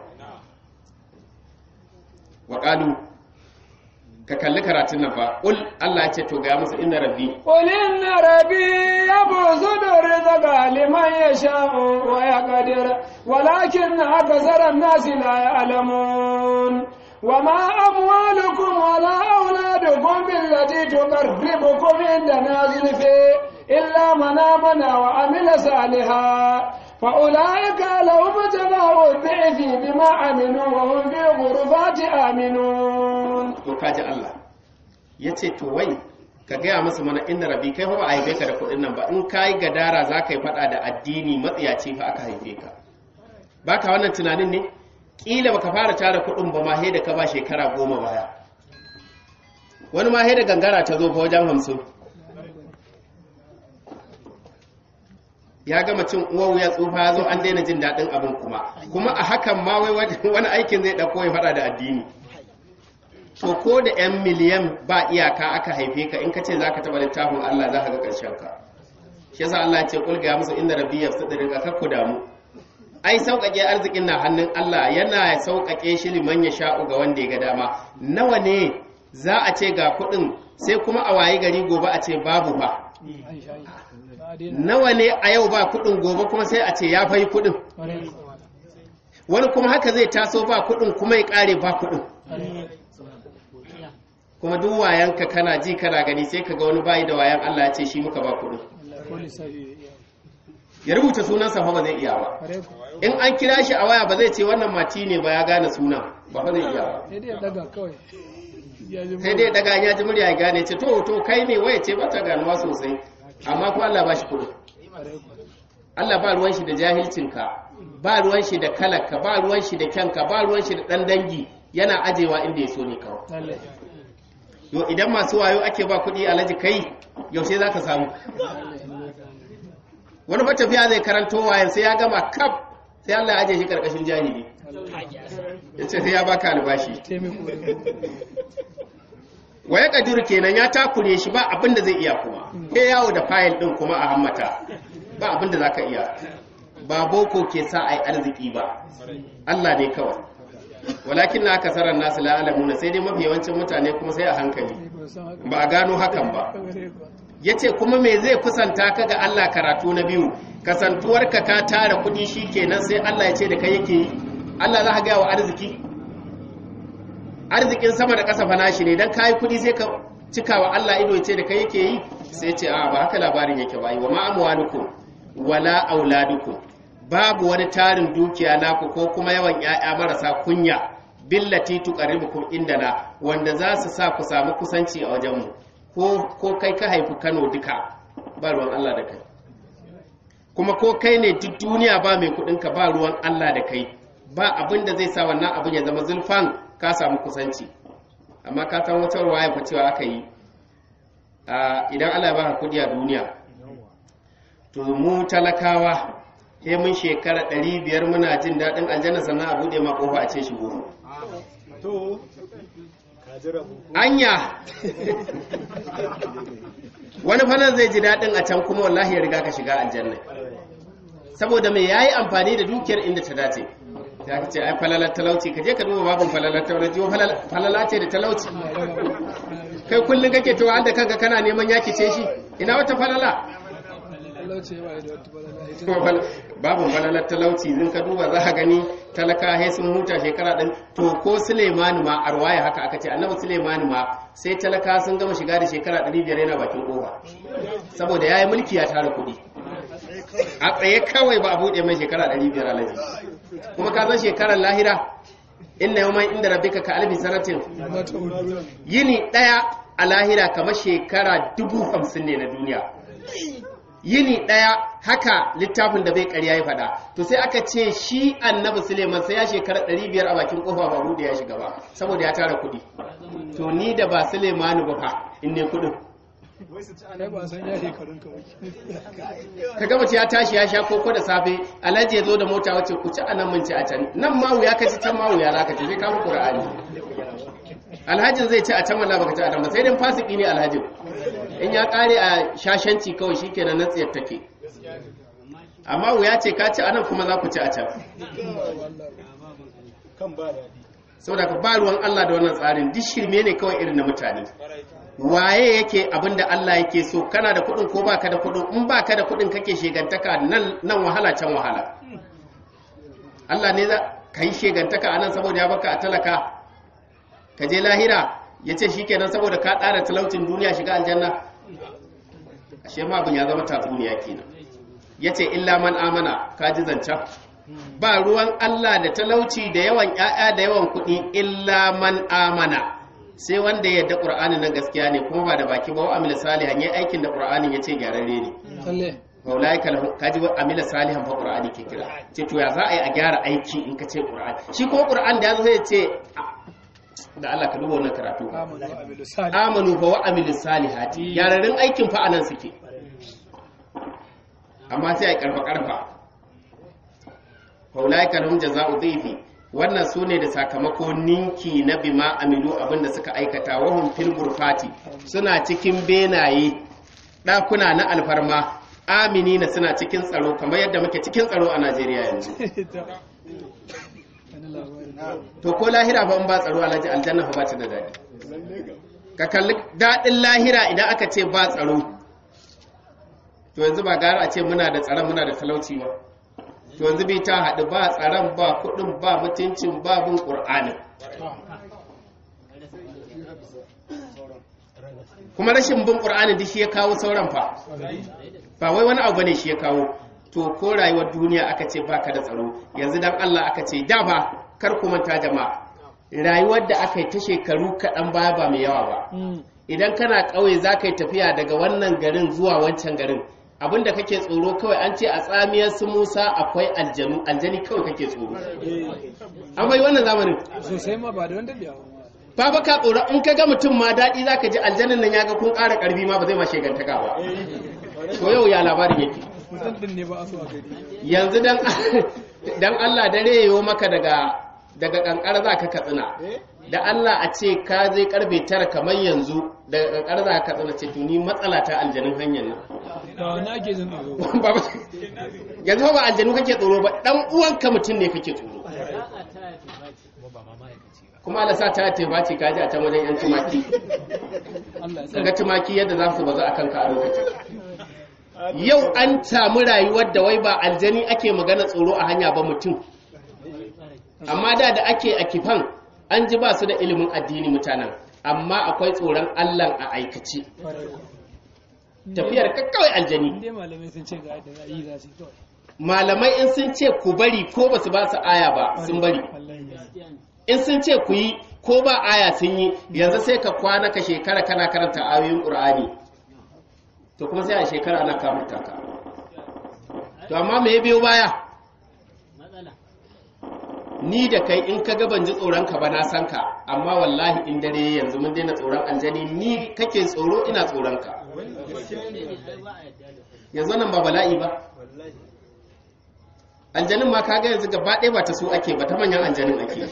wa qalu ka kalli karatun nan fa ul Allah ya ce to ga musu inna rabbi قل إن ربي يبسط الرزق لمن يشاء ويقدر ولكن أكثر الناس لا يعلمون وما أموالكم ولا أولادكم بالتي تقربكم عندنا زلفى إلا من آمن وعمل صالحا فأولئك لهم جزاء الضعف بما عملوا وهم في الغرفات آمنون to kaji Allah ya ce to wai ka gaya musu mana inna rabi kai fa ba a haife ka da kuɗin nan ba in ka yi gadara za ka yi faɗa da addini matsiyaci fa aka haife ka ba ka wannan tunanin ne ƙila baka fara tara kuɗin ba ma da ka ba shekara goma baya wani ma da gangara ta zo fa wajen hamsin ya gama cin uwa wuya tsufa ya zo an daina jin daɗin abin kuma kuma a hakan ma wai wani aikin zai ɗauko ya faɗa da addini to ko da 'yan miliyan ba iyaka aka haife ka in ka ce za ka taɓa littafin Allah za ka ga ƙarshen ka shi yasa Allah ya ce kulga ya musu inda rabbi ya fi daga kakku damu ai sauƙaƙe arzikin na hannun Allah yana sauƙaƙe shi liman ya sha'u ga wanda ya ga dama nawa ne za a ce ga kuɗin sai kuma a wayi gari gobe a ce babu ba nawa ne a yau ba kuɗin gobe kuma sai a ce ya fai kuɗin wani kuma haka zai taso ba kuɗin kuma ya ƙare ba kuɗin kuma duk wayanka kana ji kana gani sai ka ga wani bayi da wayan Allah ya ce shi muka ba kuɗin ya rubuta sunansa fa ba zai iya ba in an kira shi a waya ba zai ce wannan mati ne ba ya gane sunan ba fa zai iya ba sai dai daga kawai sai dai daga ya ji murya ya gane ce to to kai ne waya ce bata ganuwa sosai amma ko Allah ba shi kuɗi Allah ba ruwan shi da jahilcinka ba ruwan shi da kalaka ba ruwan shi da kyanka ba ruwan shi da dan dangi yana ajewa inda ya so ne kawai yo idan masu wayo ake ba kuɗi alaji kai yaushe za ka samu wani fa tafiya zai karanto wayan sai ya gama kaf sai Allah ya aje shi karkashin jahili ya ce sai ya baka albashi waya kadiru kenan ya takure shi ba abin da zai iya kuma ke yawo da fayil din kuma a hammata ba abin da za ka iya ba boko ke sa a yi arziki ba Allah ne kawai walakin na akasarar nasu la'alamuna sai dai mafi yawancin mutane kuma sai a hankali ba a gano hakan ba ya ce kuma me zai kusanta ka ga Allah karatu na biyu kasantuwarka ka tara kudi shi kenan sai Allah ya ce da kai yake yi Allah za ka gaya wa arziki arzikin sama da ƙasa fana shi ne don kayi kudi sai ka cika wa Allah ido ya ce da kai yake yi sai ce a ba haka labarin yake ba wa ma'amwalukum wala auladukum babu wani tarin dukiya naku ko kuma yawan ƴaƴa marasa kunya billati tuqarribukum indana wanda za su sa ku samu kusanci a wajenmu ko kai ka haifi Kano duka ba ruwan Allah da kai kuma ko kai ne duk duniya ba mai kudinka ba ruwan Allah da kai ba abin da zai sa wannan abin ya zama zulfan ka samu kusanci amma ka san wata ruwaya fa cewa aka yi idan Allah ya baka kudi a duniya to mu talakawa sai mun shekara 500 muna jin daɗin aljanna sannan a buɗe ma kofa a ce shigo anya wani fanar zai ji daɗin a can kuma wallahi ya riga ka shiga aljanna saboda mai yayi amfani da dukiyar inda ta dace ta ce ai falalar talauci ka je ka duba babin falalar talauci falala ce da talauci kai kullum kake to an da kanka kana neman yaki ce shi ina wata falala babu falalar talauci zin ka duba za a gani talaka he sun huta shekara ɗin to ko sulemani ma a ruwaya haka aka ce annabi sulemani ma sai talaka sun gama shiga da shekara 500 yana bakin kofa saboda ya yi mulki ya tara kuɗi a tsaye kawai ba a buɗe mai shekara 500 alaji kuma ka san shekarar lahira inna yau mai inda rabbika ka albi sanatin yini ɗaya a lahira kamar shekara dubu hamsin ne na duniya yini ɗaya haka littafin da bai ƙarya ya faɗa to sai aka ce shi annabi suleiman sai ya shekara ɗari biyar a bakin ƙofa ba buɗe ya shiga ba saboda ya tara kuɗi to ni da ba suleimanu ba fa in ne kuɗin ka gama ya tashi ya sha koko da safe alhaji ya zo da mota wacce ku ci a nan mun ci a can nan ma wuya ka ci can ma wuya za ka ci sai ka fi ƙura'ani alhajin zai ci a can wala baka ci a nan ba sai dai fasiki ne alhajin in ya kare a shashanci kawai shikenan na tsiyar take amma wuya ce ka ci anan kuma za ku ci a can saboda ka ba ruwan Allah da wannan tsarin duk shirme ne kawai irin na mutane waye yake abin da Allah yake so kana da kuɗin ko baka da kuɗin in baka da kuɗin kake shegantaka nan nan wahala can wahala Allah ne za ka yi shegantaka a nan saboda ya baka a talaka ka je lahira ya ce shi kenan saboda ka ɗara talaucin duniya shiga aljanna ashe ma abin ya zama tatsuniya kenan yace illa man amana ka ji zancen ba ruwan Allah da talauci da yawan ƴaƴa da yawan kuɗi illa man amana sai wanda ya yarda Qur'ani nan gaskiya ne kuma ba da baki ba wa amila salihan yayi aikin da Qur'anin yace gyararre ne lalle maulaika lahum kaji wa amila salihan fa Qur'ani ke kira ce to ya za a yi a gyara aiki in ka ce Qur'ani shi ko Qur'an da yazo sai ya ce da Allah ka duba wannan karatu amanu wa amilu salih amanu fa wa amilu salihati gyararrun aikin fa anan suke amma sai a karfa karfa faulaika lahum jazaa'u dhifi wannan sune da sakamako ninki na bima amilu abinda suka aikata wahum fil gurfati suna cikin benaye ɗakuna na alfarma aminina suna cikin tsaro kamar yadda muke cikin tsaro a Najeriya yanzu wani labari to ko lahira fa in ba tsaro alhaji aljanna fa ba ta da daɗi ka kalli daɗin lahira idan aka ce ba tsaro to yanzu ba gara a ce muna da tsaron muna da talauci ba to yanzu bai ta haɗu ba tsaron ba kuɗin ba mutuncin ba bin ƙur'anin kuma rashin bin ƙur'anin duk shi ya kawo sauran fa ba wai wani abu ne shi ya kawo to ko rayuwar duniya aka ce baka da tsaro yanzu dan Allah aka ce da ba kar ku manta jama'a rayuwar da aka yi ta shekaru kaɗan baya ba mai yawa ba idan kana ƙauye za ka yi tafiya daga wannan garin zuwa wancan garin abinda kake tsoro kawai an ce a tsamiyar su musa akwai aljanu aljani kawai kake tsoro an bai wannan zamanin sosai ma ba da wanda biya ba ba ka tsoro in ka ga mutum ma daɗi za ka ji aljanin nan ya ga kun ƙara ƙarfi ma ba zai ma shegantaka ba to yau ya labarin yake mutum din ne ba a so a gari yanzu dan dan Allah dare yayo maka daga daga kankara za ka katsina da Allah a ce ka zai karfe tara kamar yanzu daga kankara za ka katsina ce to ni matsala ta aljanun hanyar nan da wani ake jin tsoro Ba- ba- yanzu ba aljanu kake tsoro ba dan uwanka mutum ne kake tsoro kuma Allah sa ta ce ba ce kaji a can wajen yan tumaki Allah ya kaga tumaki yadda za su bazu akan ka a lokacin yau an samu rayuwar da wai ba aljani ake magana tsoro a hanya ba mutum amma da da ake a kifan an ji ba su da ilimin addini mutanen amma akwai tsoron Allah a aikace tafiyar ka kawai aljani Inde malamai sun ce ga yadda za a yi za su yi kawai. malamai in sun ce ku bari ko ba su ba su aya ba sun bari Wallahi ne. in sun ce ku yi ko ba aya sun yi yanzu sai ka kwana ka shekara kana karanta ayoyin ƙur'ani to kuma sai a shekara ana kamunta ka to amma me ya biyo baya ni da kai in ka ga ban ji tsoron ka ba na san ka amma wallahi in dare yayi yanzu mun daina tsoron aljani ni kake tsoro ina tsoron ka yanzu nan ba bala'i ba aljanin ma kaga yanzu gaba ɗaya ba ta su ake ba ta manyan aljanin ake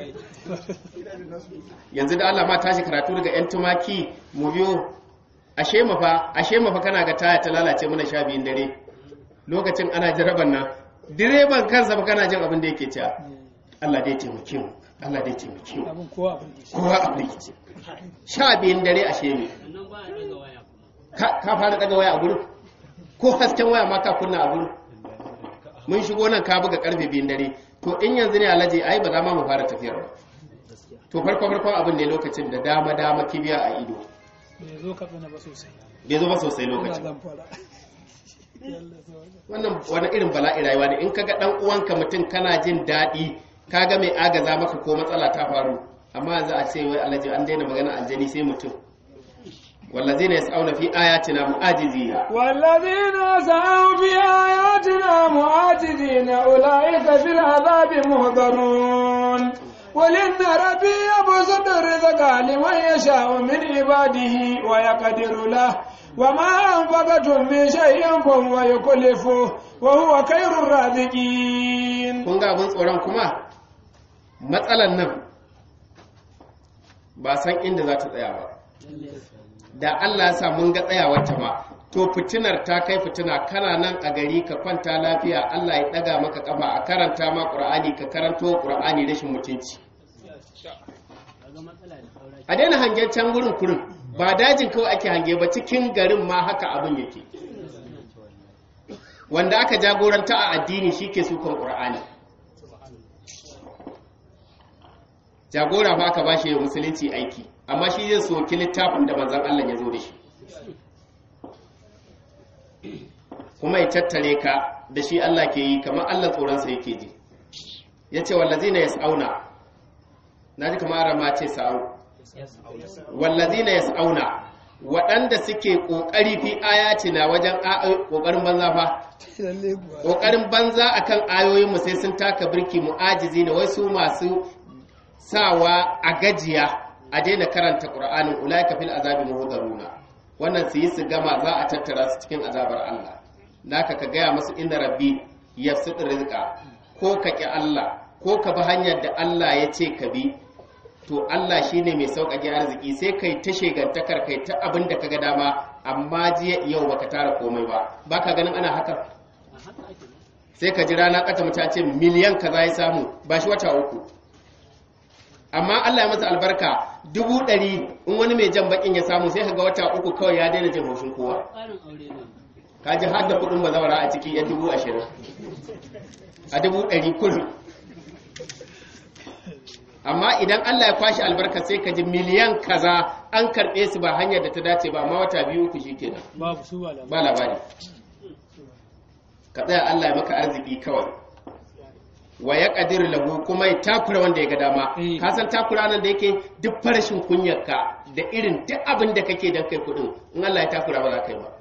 yanzu da Allah ma tashi karatu daga yan tumaki mu biyo ashe mafa ashe mafa kana ga taya ta lalace mana sha biyun dare lokacin ana jaraban nan direban kansa ba kana jin abin da yake cewa Allah dai taimake mu Allah dai taimake mu Abin kowa abin da shi. kowa a rikice sha biyun dare ashe ne ka ka fara daga waya a gurin ko hasken waya ma ka kunna a gurin mun shigo nan ka buga karfe biyun dare to in yanzu ne alaji ai ba za ma mu fara tafiyar ba to farko farkon abin ne lokacin da dama dama kibiya a ido Bai zo ka tsina ba sosai. bai zo ba sosai Ina lokacin zan fara. Yalla sauka. wannan wani irin bala'i rayuwa ne in kaga dan uwanka mutum kana jin daɗi kaga mai agaza maka ko matsala ta faru amma yanzu a ce wai alaji an daina magana aljani sai mutum wallazina yas'auna fi ayatina mu'ajizina والذين سعوا بآياتنا معاجزين أولئك في العذاب محضرون قل إن ربي يبسط الرزق لمن يشاء من عباده ويقدر له وما أنفقتم من شيء فهو يكلفه وهو خير الرازقين kun ga abin tsoron kuma matsalan nan ba san inda za ta tsaya ba da Allah ya sa mun ga tsayawar ta ba to fitinar ta kai fitina kana nan a gari ka kwanta lafiya Allah ya daga maka kafa a karanta ma Qur'ani ka karanto Qur'ani rashin mutunci a daina hangen can gurin kurin ba dajin kawai ake hange ba cikin garin ma haka abin yake wanda aka jagoranta a addini shi ke sukan ƙur'ani jagora ba aka ba shi musulunci aiki amma shi zai soki littafin da manzan Allah ya zo da shi kuma ya tattare ka da shi Allah ke yi kamar Allah tsoronsa yake ji ya ce wallazina yas'auna na ji kamar rama ce sa'au wallazina yas'auna waɗanda suke ƙoƙari fi ayatina wajen ƙoƙarin banza fa ƙoƙarin banza akan ayoyinmu sai sun taka birki mu'ajizi ne wai su masu sawa a gajiya a daina karanta ƙur'anin ulaika fil azabi muhdaruna wannan su yi su gama za a tattara su cikin azabar Allah naka ka gaya musu inda rabbi yafsid rizqa ko ka ki Allah ko ka bi hanyar da Allah ya ce ka bi to Allah shine mai sauƙaƙe arziki sai kai ta shegantakar kai ta abin da kaga dama amma jiya yau baka tara komai ba baka ganin ana haka sai ka ji rana kata mutum ce miliyan kaza ya samu ba shi wata uku amma Allah ya masa albarka dubu ɗari in wani mai jan bakin ya samu sai ka ga wata uku kawai ya daina jin haushin kowa ka ji har da kuɗin bazawara a ciki ya dubu ashirin a dubu ɗari kullum amma idan Allah ya kwashi albarka sai ka ji miliyan kaza an karɓe su ba hanyar da ta dace ba amma wata biyu uku shikenan babu su ba ba labari ka tsaya Allah ya maka arziki kawai wa ya ƙadir lahu kuma ya takura wanda ya ga dama Eh. ka san takura nan da yake duk farashin kunyarka da irin duk abin da kake don kai kuɗin in Allah ya takura ba za ka yi ba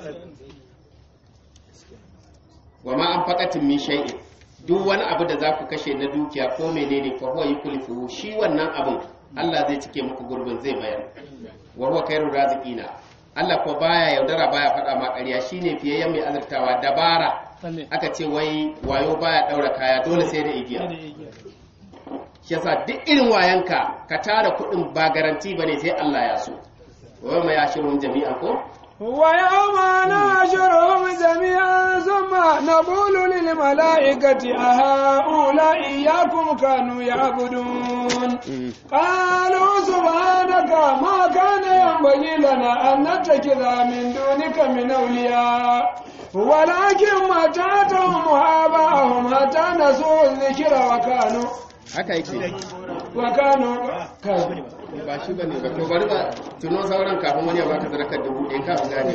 wa ma an faƙatin min shay'in duk wani abu da za ku kashe na dukiya ko menene fa huwa yukhlifuhu shi wannan abin Allah zai cike muku gurbin zai mayar wa huwa khairur raziqina Allah ko baya yaudara baya faɗa ma ƙarya shine fiyayyen mai azurtawa dabara Lalle. aka ce wai wayo baya ɗaura kaya dole sai da igiya shi yasa duk irin wayanka ka tara kuɗin ba garanti bane sai Allah ya so wa ma ya shirun jami'an ko ويوم نحشرهم جميعا ثم نقول للملائكة أهؤلاء إياكم كانوا يعبدون قالوا سبحانك ما كان ينبغي لنا أن نتخذ من دونك من أولياء ولكن متعتهم وآباءهم حتى نسوا الذكر وكانوا haka yake وكانوا كافرين ba shi bane ba to bari ba tuno sauran kafin wani ya baka sadakar dubu ɗaya kafin gane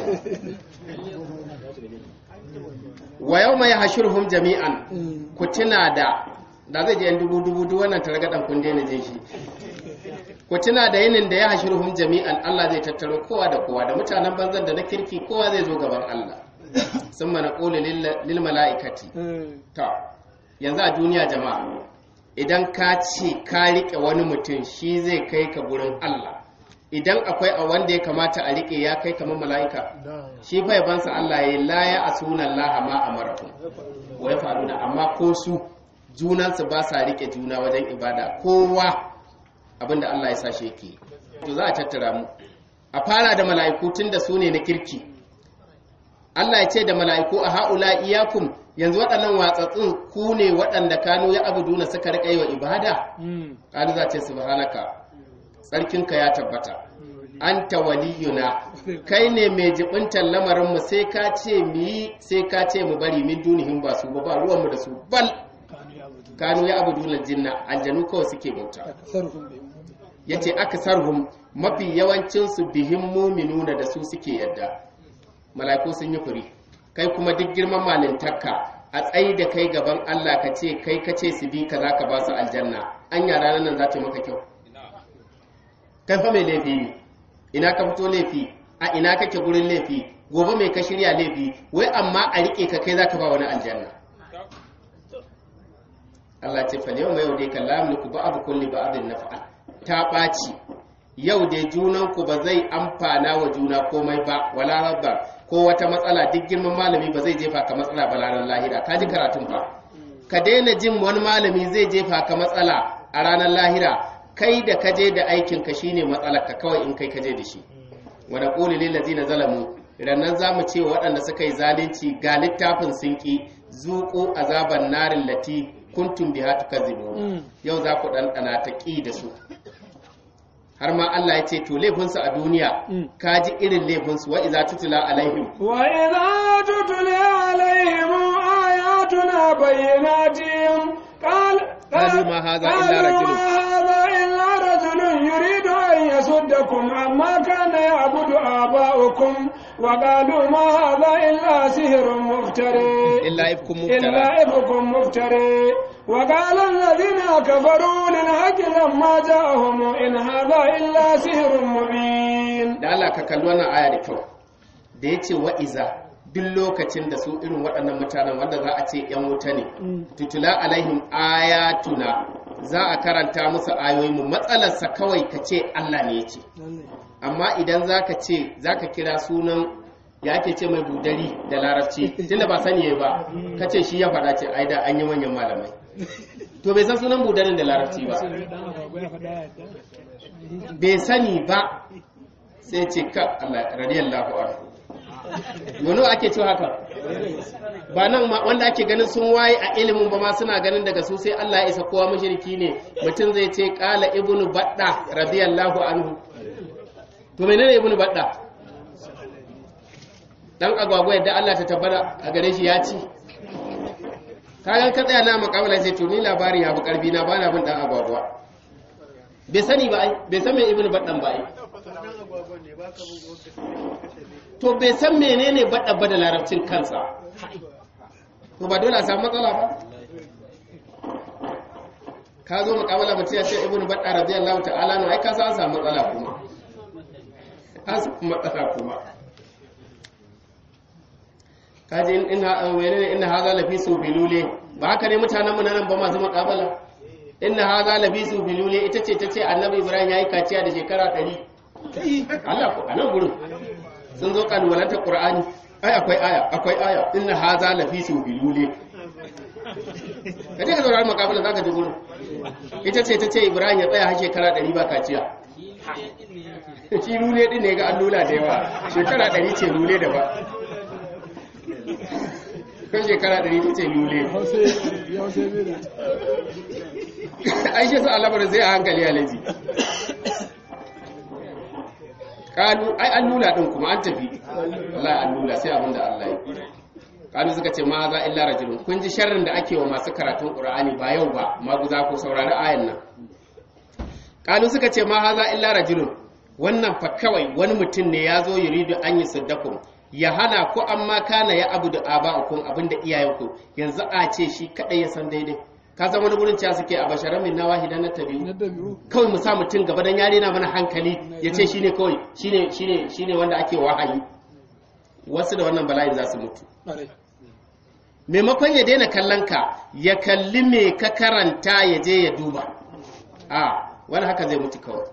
wa yau mai hashirhum jami'an ku tuna da da zai je yan dubu dubu duk wannan targaɗan kun daina jin shi ku tuna da yinin da ya hashirhum jami'an Allah zai tattaro kowa da kowa da mutanen banzan da na kirki kowa zai zo gaban Allah sun mana ƙoli lil mala'ikati ta yanzu a duniya jama'a idan ka ce ka riƙe wani mutum shi zai kai ka gurin Allah idan akwai a wanda ya kamata a riƙe ya kai kamar mala'ika shi fa yabansa Allah ya la ya asuna Allah ma amarakum wa ya faru da amma ko su junansu ba sa riƙe juna wajen ibada kowa abinda Allah ya sa shi yake to za a tattara mu a fara da mala'iku tun da su ne na kirki Allah ya ce da mala'iku a ha'ula iyakum yanzu waɗannan watsatsun ku ne waɗanda kanu ya abuduna suka riƙa yi wa ibada ƙalu za ce subhanaka tsarkinka ya tabbata anta waliyuna kai ne mai jibintar lamarinmu sai ka ce mu yi sai ka ce mu bari min dunihin ba su ba ba ruwanmu da su bal kanu ya abuduna jinna aljanu kawai suke bauta ya ce aka sarhum mafi yawancinsu bihin muminuna da su suke yadda mala'iku sun yi furi kai kuma duk girman malintarka a tsayi da kai gaban Allah ka ce kai ka ce su bi ka za ka ba su aljanna an yara ranar nan za ta yi maka kyau kai fa mai laifi ne ina ka fito laifi a ina kake gurin laifi gobe mai ka shirya laifi wai amma a rike ka kai za ka ba wani aljanna Allah ce fal yau mai yau dai kallamu ku ba abu kulli ba abin nafa'al ta ɓaci yau dai junanku ba zai amfana wa juna komai ba wala rabba ko wata matsala duk girman malami ba zai jefa ka matsala ba ranar lahira ka ji karatun fa ka daina jin wani malami zai jefa ka matsala a ranar lahira kai da ka je da aikin ka shine matsalar ka kawai in kai ka je da shi wa naqulu lil ladzina zalamu rannan zamu ce wa waɗanda suka yi zalunci ga littafin sun ki zuqu azaban narin lati kuntum biha tukazibun yau za ku ɗanɗana ta ƙi da su har ma Allah ya ce to laifinsu a duniya ka ji irin laifinsu wa iza tutula alaihim wa idza tutla alaihim ayatuna bayyinatin qal qalu ma hadha illa rajulun hadha illa rajulun yuridu an yasuddakum amma kana ya'budu aba'ukum وقالوا ما هذا إلا سحر مفتري illa ifkum إلا muftara إفك مفتري وقال الذين كفروا للحق لما جاءهم إن هذا إلا سحر مبين da Allah ka kalli wannan aya da kyau da yace wa'iza duk lokacin da su irin waɗannan mutanen wanda za a ce ‘yan wuta ne, tutula alaihim ayatuna za a karanta musu ayoyinmu matsalarsa kawai ka ce Allah ne ya ce. Amma idan za ka ce, za ka kira sunan ya ake ce mai budari da larabci, tunda ba sani ba, ka ce shi ya faɗa ce, ai da an yi manyan malamai. To bai san sunan budarin da larabci ba. Bai sani ba, sai ce ka Allah radiyallahu anhu. wani ake cewa haka ba nan ma wanda ake ganin sun waye a ilimin ba ma suna ganin daga su sai Allah ya isa kowa mushriki ne mutum zai ce qala ibnu badda radiyallahu anhu to menene ibnu badda dan agwagwa yadda Allah ta tabbata a gare shi ya ci kagan ka tsaya na makabala sai to ni labari ya bi karfi na bana bin dan agwagwa bai sani ba ai bai san me ibnu baddan ba ai to bai san menene bada bada larabcin kansa to ba dole a samu matsala ba ka zo mukabala mutum ya ce ibnu badda radiyallahu ta'ala no ai ka san an samu matsala kuma an samu matsala kuma ka ji ina menene inna hadha lafi su bilule ba haka ne mutanen mu nan ba masu mukabala inna hadha lafi su bilule ita ce ta ce annabi ibrahim yayi kaciya da shekara 100 Allah ko anan gurin sun zo kalubalantar Qur'ani ai akwai aya akwai aya inna haza lafi su bilule kaje ka zaura makabala zaka ji gurin ita ce ta ce Ibrahim ya tsaya har shekara 100 ba kaciya shi lule din ne ga allula da yawa shekara 100 ce lule da ba kan shekara 100 ta ce lule ai shi su alabar zai a hankali alaji kalu ai an nuna din kuma an tafi wallahi an nuna sai abinda Allah ya kalu suka ce ma za illa rajulun kun ji sharrin da ake wa masu karatun qur'ani ba yau ba maguza ko saurari ayan nan kalu suka ce ma haza illa rajulun wannan fa kawai wani mutum ne ya zo yuridu an yi saddakum ya hana ku amma kana ya abu da aba'ukum abinda iyayenku yanzu a ce shi kadai ya san daidai ka san wani gurin cewa suke a basharan min nawahidan na tabi'u kawai mu sa mutum gaba dan yare na mana hankali ya ce shine kawai shine shine shine wanda ake wahayi wasu da wannan bala'i za su mutu maimakon ya daina kallon ka ya kalli me ka karanta ya je ya duba a wani haka zai mutu kawai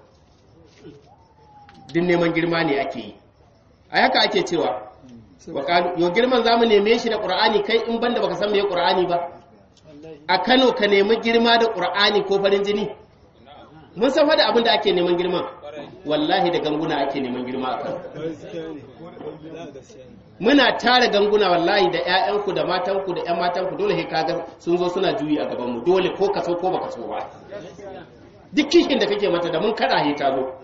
din neman girma ne ake yi a haka ake cewa yau girman za mu neme shi da ƙur'ani kai in banda baka san me ƙur'ani ba a Kano ka nemi girma da ƙur'ani ko farin jini mun san fa da abin da ake neman girma wallahi da ganguna ake neman girma a Kano muna tara ganguna wallahi da ƴaƴanku da matanku da ƴan matanku dole sai kaga sun zo suna juyi a gaban mu dole ko ka so ko baka so ba duk kishin da kake mata da mun kada he ta zo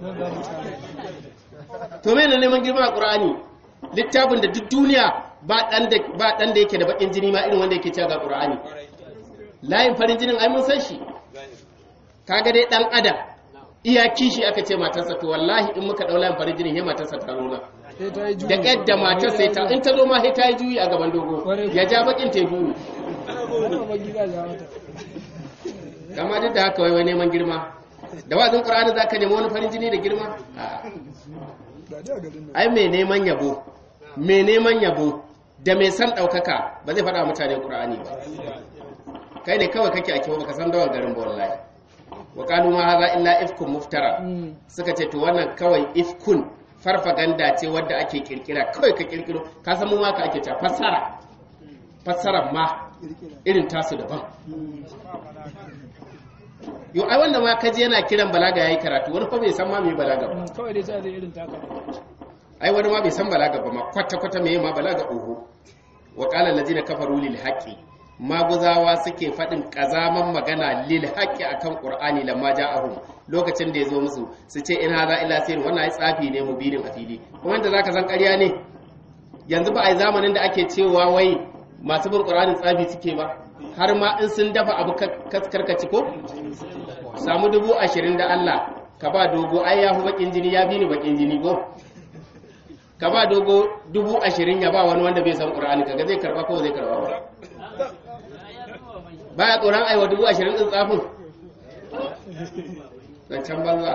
to me ne neman girma a Qur'ani littafin da duk duniya ba dan da ba dan da yake da bakin jini ma irin wanda yake cewa ga Qur'ani layin farin jinin ai mun san shi kaga dai dan adam iya kishi aka ce matarsa to wallahi in muka dau layin farin jinin he matarsa ta nuna da yadda matar sai ta in ta zo ma sai ta yi juyi a gaban dogo ya ja bakin ta juyi kama duk da haka wai neman girma da wazin qur'ani zaka nemi wani farin jini da girma ai mai neman yabo mai neman yabo da mai san daukaka ba zai faɗa mutane qur'ani ba kai ne kawai kake a kiwo baka san dawan garin ba wallahi wa qalu ma hadha illa ifkun muftara suka ce to wannan kawai ifkun farfaganda ce wadda ake kirkira kawai ka kirkiro ka san mu ma ka ake ta fassara fassarar ma irin tasu daban yo ai wanda ma kaji yana kiran balaga yayi karatu wani fa bai san ma me balaga ba kawai dai sai irin taka ai wani ma bai san balaga ba ma kwata kwata me ma balaga oho wa qala allazina kafaru lil haqqi maguzawa suke faɗin ƙazaman magana lil haqqi akan qur'ani lamma ja'ahum lokacin da ya zo musu su ce in haza illa sirri wannan ai tsafi ne mubinin a fili kuma inda zaka san ƙarya ne yanzu ba ai zamanin da ake cewa wai masu bin qur'anin tsafi suke ba har ma in sun dafa abu karkaci ko samu dubu ashirin da Allah ka ba dogo ai ya fi bakin jini ya fi ni bakin jini ko ka ba dogo dubu ashirin ya ba wani wanda bai san ƙur'ani kaga zai karba ko zai karba ba baya tsoron aiwa dubu ashirin ɗin tsafin zancen banza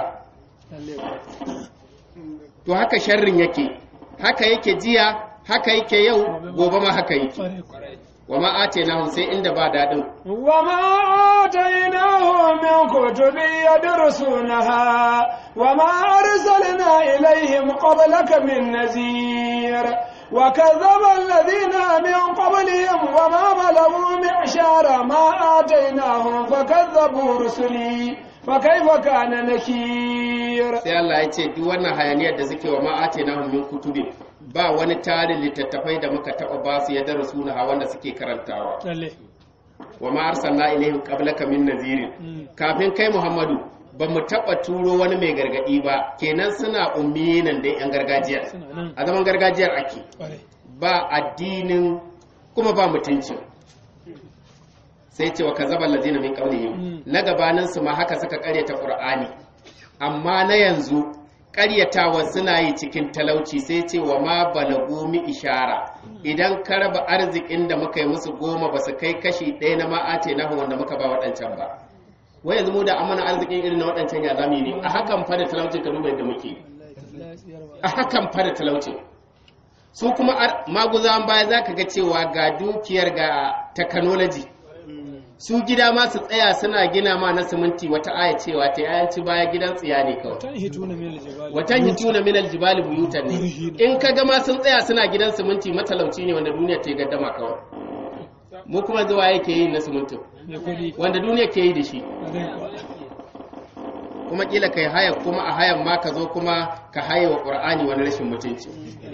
to haka sharrin yake haka yake jiya haka yake yau gobe ma haka yake wa ma atenahum sai inda ba daɗin وما آتيناهم من كتب يدرسونها وما أرسلنا إليهم قبلك من نذير وكذب الذين من قبلهم وما بلغوا معشار ما آتيناهم فكذبوا رسلي فكيف كان نكير sai Allah ya ce duk wannan hayaniyar da suke wa ma atenahum min kutubi ba wani tarin littattafai da muka taɓa ba su ya darasu na wanda suke karantawa wa ma arsalna ilaihim qablaka min nazirin kafin kai Muhammadu ba mu taba turo wani mai gargadi ba kenan suna ummi nan dai yan gargajiya a zaman gargajiyar ake ba addinin kuma ba mutuncin sai ce wa kazaba allazina min qablihim na gabanin su ma haka suka karyata qur'ani amma na yanzu karyatawa suna yi cikin talauci sai ce wa ma balagu mi ishara idan ka raba arzikin da muka yi musu goma ba su kai kashi ɗaya na ma'ate na wanda muka ba waɗancan ba wai yanzu mu da amana arzikin irin na waɗancan ya zami ne a hakan fa da talaucin ka duba yadda muke a hakan fa da talaucin su kuma maguzan baya za ka ga cewa ga dukiyar ga technology su gida ma su tsaya suna gina ma na siminti wata aya cewa ta yayanci baya gidan tsiya ne kawai watan hituna min aljibali buyutan ne in ka ga ma sun tsaya suna gidan siminti matalauci ne wanda duniya ta yi gaddama kawai mu kuma zuwa yake yi na simintin wanda duniya ke yi da shi kuma kila kai haya kuma a hayan ma ka zo kuma ka haye wa qur'ani wani rashin mutunci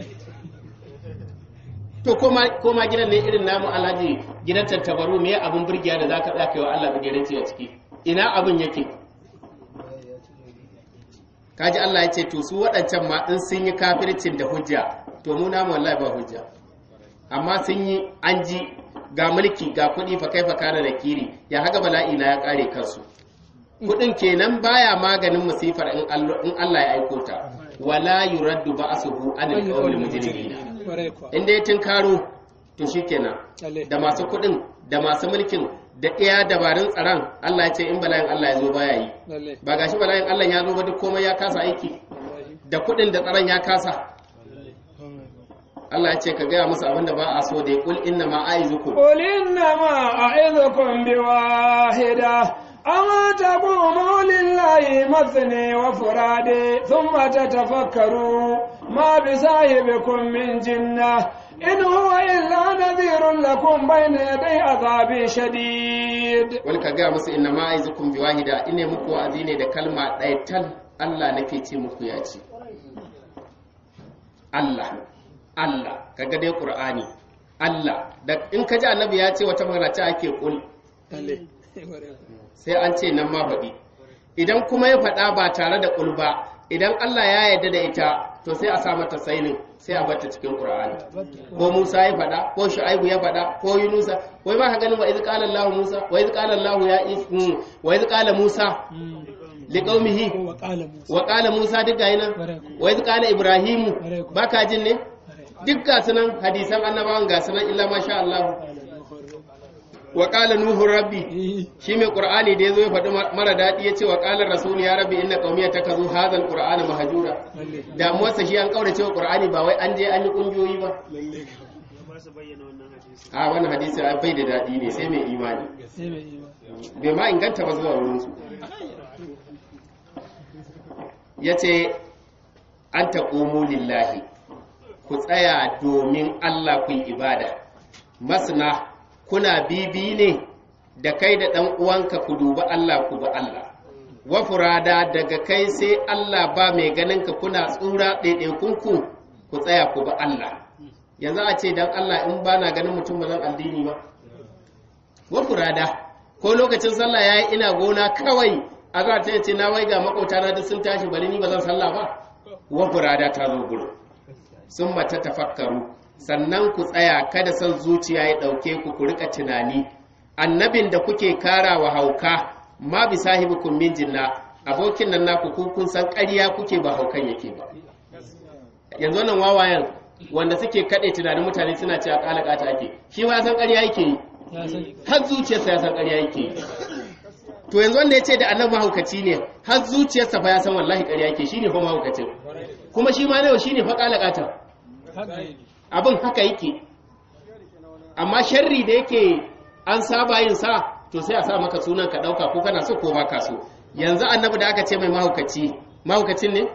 to koma gidan ne irin namu alhaji gidan tattabaru me abin burgiya da zaka tsaka yi wa Allah bigiranci a ciki ina abin yake kaji Allah ya ce to su waɗancan ma in sun yi kafircin da hujja to mu namu wallahi ba hujja amma sun yi an ji ga mulki ga kuɗi fa kai fa kana da kiri ya haka bala'i na ya kare kansu kuɗin kenan baya maganin musifar in Allah ya aiko ta wala yuraddu ba'suhu anil qawli mujrimina inda ya tinkaro to shikenan da masu kuɗin da masu mulkin da iya dabarun tsaron Allah ya ce in bala'in Allah ya zo baya yi ba gashi bala'in Allah ya zo ba duk komai ya kasa aiki da kuɗin da tsaron ya kasa Allah ya ce ka gaya musu abinda ba a so da ya kul inna ma aizukum قل إنما أعظكم بواحدة أما تقوموا لله مثني وفرادي ثم تتفكروا ما بصاحبكم من جنة إن هو إلا نذير لكم بين يدي عذاب شديد wani ka gaya musu inna ma aizukum bi wahida ine muku wa'azi ne da kalma ɗaya tal Allah nake ce muku ya ce Allah Allah kaga dai Qur'ani Allah da in ka ji annabi ya ce wata magana ta ake kul sai an ce nan ma faɗi idan kuma ya faɗa ba tare da kul ba idan Allah ya yarda da ita to sai a sa mata sainin sai a bata cikin Qur'ani ko Musa ya faɗa ko Shu'aibu ya faɗa ko Yunusa wai ba ka ganin wa idh qala Allah Musa wa idh qala Allah ya wa idh qala Musa liqaumihi wa qala Musa duk gayi nan wa idh qala Ibrahim ba ka jin ne duk ga sunan hadisan annabawan ga sunan illa masha Allah wa qala nuhu rabbi shi mai qur'ani da yazo ya faɗi mara daɗi yace wa qala rasul ya rabbi inna qaumi takazu hadha alqur'ana mahjura damuwarsa shi an kaurace wa qur'ani ba wai an je an yi kungiyoyi ba a wannan hadisi bai da daɗi ne sai mai imani bai ma inganta ba zuwa wurin su yace an taqumu lillahi ku tsaya domin Allah ku yi ibada masna kuna bibi ne da kai da ɗan uwanka ku dubi Allah ku bi Allah wa furada daga kai sai Allah ba mai ganin ka kuna tsura ɗaiɗaikunku ku tsaya ku bi Allah yanzu a ce dan Allah in ba na ganin mutum ba zan addini ba wa furada ko lokacin sallah yayi ina gona kawai a za ta ce na wai ga makauta na duk sun tashi bari ni ba zan sallah ba wa furada ta zo gurin sun mata tafakkaru sannan ku tsaya kada son zuciya ya ɗauke ku ku rika tunani annabin da kuke kara wa hauka ma bi sahibukum min jinna abokin nan naku ku kun san ƙarya kuke ba haukan yake ba yanzu wannan wawayen wanda suke kaɗe tunanin mutane suna cewa ƙalaƙata ake shi ma ya san ƙarya yake yi har zuciyarsa ya san ƙarya yake yi to yanzu wanda ya ce da annabi mahaukaci ne har zuciyarsa fa ya san wallahi ƙarya yake shine fa mahaukacin kuma shi ma nawa shine fa ƙalaƙata abin haka yake amma sharri da yake an saba yin sa to sai a sa maka sunan ka ɗauka ko kana so ko ba ka so yanzu annabi da aka ce mai mahaukaci mahaukacin ne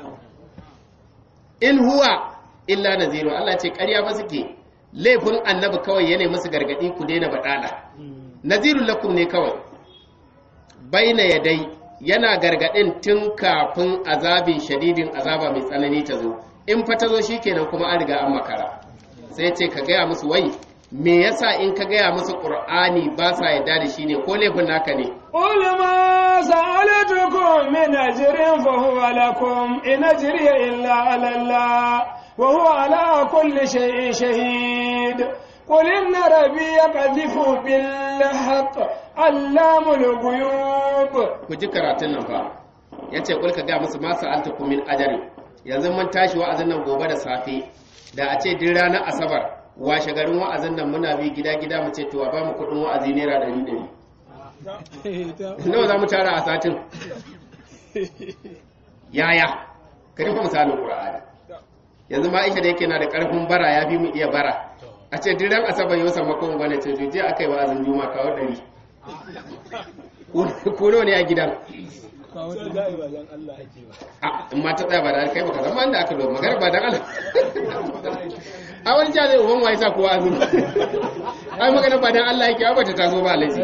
in huwa illa naziru Allah ce ƙarya ba suke laifin annabi kawai yana musu gargadi ku daina baɗala nazirun lakum ne kawai baina yadai yana gargadin tun kafin azabin shadidin azaba mai tsanani ta zo in fa ta zo shikenan kuma an riga an makara sai ce ka gaya musu wai me yasa in ka gaya musu qur'ani ba sa yadda da shi ne ko laifin naka ne قل ما سألتكم من أجر فهو لكم إن أجري إلا على الله وهو على كل شيء شهيد قل إن ربي يقذف بالحق علام الغيوب ku ji karatun nan fa yace kul ka gaya musu ma sa'altukum min ajri yanzu mun tashi wa'azin nan gobe da safe da a ce duk ranar asabar washe garin wa'azin nan muna bi gida gida mu ce to a ba mu kuɗin wa'azi naira ɗari ɗari nawa za mu tara a satin yaya ka rufe misalin ƙura'ani yanzu ma isha da yake na da ƙarfin bara ya fi mu iya bara a ce diran asabar yau sammakon gwani ce to je aka yi wa'azin juma kawo ɗari ko nawa ne a gidan a in ma ta tsaya ba da kai baka zama inda aka zo magana ba dan Allah a wani jihar zai uban waye sa kowa azumi ai magana ba dan Allah yake ba ta taso ba laifi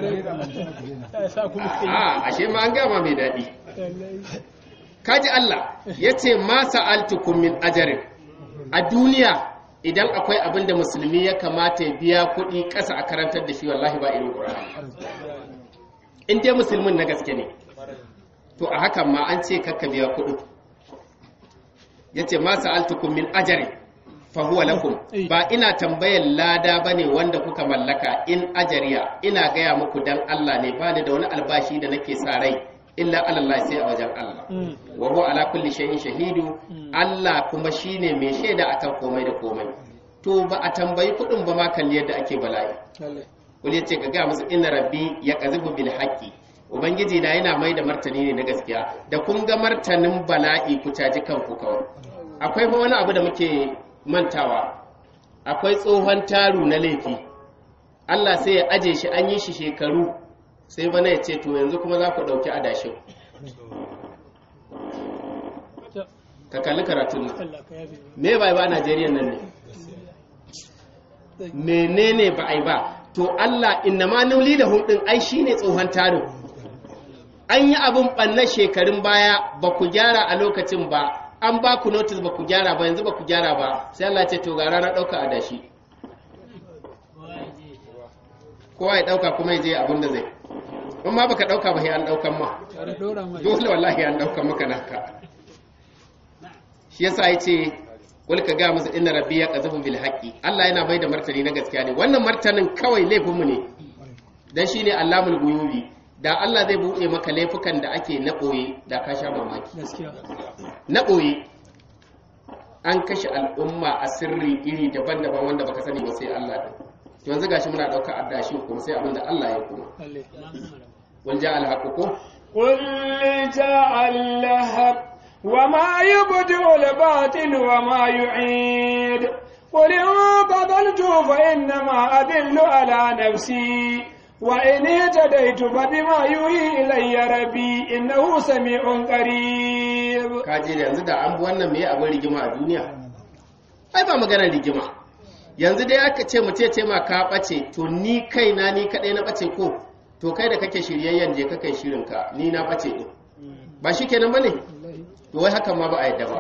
a ashe ma an gama mai daɗi kaji Allah ya ce ma sa'altukum min ajarin a duniya idan akwai abin da musulmi ya kamata ya biya kuɗi ƙasa a karantar da shi wallahi ba irin ƙur'ani in dai musulmin na gaske ne to a hakan ma an ce kakka biya kuɗi ya ce ma sa'altukum min ajarin fahuwa lakum ba ina tambayar lada ba ne wanda kuka mallaka in ajariya ina gaya muku dan Allah ne ba ni da wani albashi da nake sa rai illa Allah sai a wajen Allah wa huwa ala kulli shay'in shahidu Allah kuma shine mai shaida akan komai da komai to ba a tambayi kudin ba ma kalli yadda ake bala'i wani yace ka ga musu inna rabbi ya qazibu bil haqqi ubangiji na yana mai da martani ne na gaskiya da kun ga martanin bala'i ku caji kanku kawai akwai fa wani abu da muke mantawa akwai tsohon taru na laifi Allah sai ya aje shi an yi shi shekaru sai bana ya ce to yanzu kuma za ku ɗauki adashin ka kalli karatun nan me ba ba a Najeriya nan ne menene ba ai ba to Allah inna ma nuli da hudin ai shine tsohon tarin an yi abin ɓanna shekarun baya ba ku gyara a lokacin ba an ba ku notice ba ku gyara ba yanzu ba ku gyara ba sai Allah ce to ga ranar ɗauka a dashi kowa ya ɗauka kuma ya je abin da zai in ma baka ɗauka ba sai an ɗaukan ma dole wallahi an ɗaukan maka naka shi yasa ya ce kul ka ga musu inna rabbi ya qazafu bil haqqi Allah yana bai da martani na gaskiya ne wannan martanin kawai laifinmu ne dan shine allamul guyubi da Allah zai buɗe maka laifukan da ake na ɓoye da ka sha mamaki na ɓoye an kashe al'umma a sirri iri daban-daban wanda baka sani ba sai Allah ɗin to yanzu gashi muna ɗauka addashi kuma sai abinda Allah ya kuma wal ja al ko قل جاء الحق وما يبدئ الباطل وما يعيد قل إن قتلت فإنما أدل على نفسي وإن اهتديت فبما يوحي إلي ربي إنه سميع قريب kaje da yanzu da an bi wannan me abin rigima a duniya ai ba maganar rigima yanzu dai aka ce mu ce ma ka bace to ni kaina ni kadai na bace ko to kai da kake shiryayyen je ka kai shirin ka ni na bace din ba shikenan bane to wai hakan ma ba a yadda ba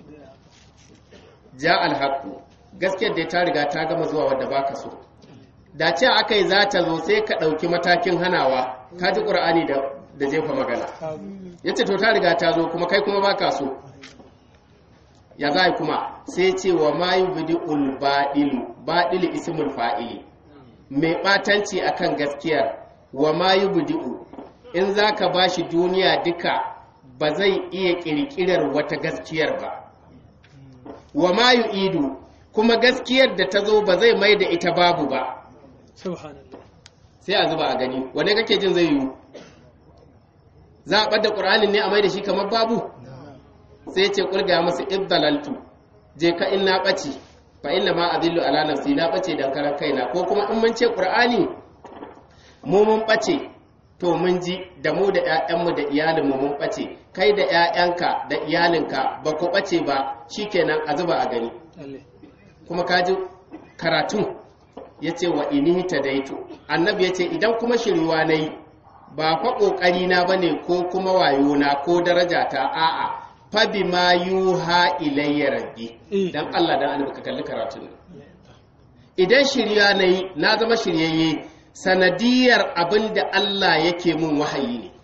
ja alhaqu gaskiyar da ta riga ta gama zuwa wadda baka so da ce aka yi za ta zo sai ka ɗauki matakin hanawa ka ji ƙur'ani da jefa magana ya ce to ta riga ta zo kuma kai kuma ba ka so ya za kuma sai ce wa mayu bidi ulbaɗilu baɗilu ismul fa'ili mai ɓatanci akan gaskiyar wa mayu bidi'u in za ka ba shi duniya duka ba zai iya ƙirƙirar wata gaskiyar ba wa ma yu'idu kuma gaskiyar da ta zo ba zai mai da ita babu ba subhanallah sai a zuba a gani wane kake jin zai yiwu za a ɓadda ƙur'anin ne a mai da shi kamar babu sai ce ƙulga masu ibdalaltu je ka in na ɓace fa inna ma adillu ala nafsi na ɓace dan karan kaina ko kuma in mun ce ƙur'ani mu mun ɓace to mun ji da mu da ƴaƴanmu da iyalinmu mun ɓace kai da ƴaƴanka da iyalinka ba ku ɓace ba shikenan a zuba a gani lalle kuma kaji karatun ya ce wa inihi ta daito annabi ya ce idan kuma shiriwa na yi ba fa ƙoƙari na ba ne ko kuma wayo na ko daraja ta a'a fa bi ma yuha ilayya rabbi Eh. dan Allah dan annabi ka kalli karatun nan idan shirya na yi na zama shiryayye sanadiyar abin da Allah yake mun wahayi ne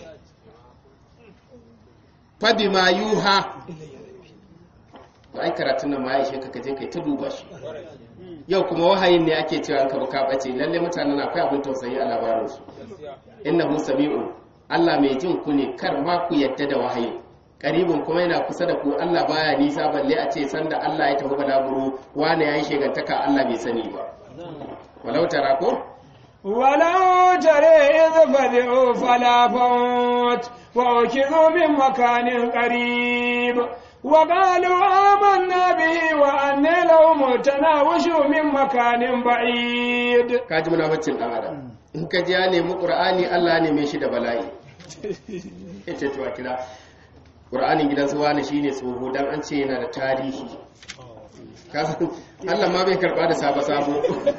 fa bi ma yuha to ai karatun nan ma ya ishe ka kaje kai ta duba shi yau kuma wahayin ne ake cewa an ka ka bace lalle mutanen akwai abin tausayi a labarin su innahu sami'un Allah mai jin ku ne kar ma ku yadda da wahayi karibin kuma yana kusa da ku Allah baya nisa balle a ce sanda Allah ya tafi balaguro wane yayi shegantaka Allah bai sani ba walau tara ko ولو ترى إذ فزعوا فلا فوت وأخذوا من مكان قريب وقالوا آمنا به وأن لهم التناوش من مكان بعيد ka ji munaficcin dan adam in ka ji ya nemi qur'ani Allah ne mai shi da bala'i yace to a kira qur'anin gidan su wani shine tsoho dan an ce yana da tarihi Ka san Allah ma bai karba da sabo sabo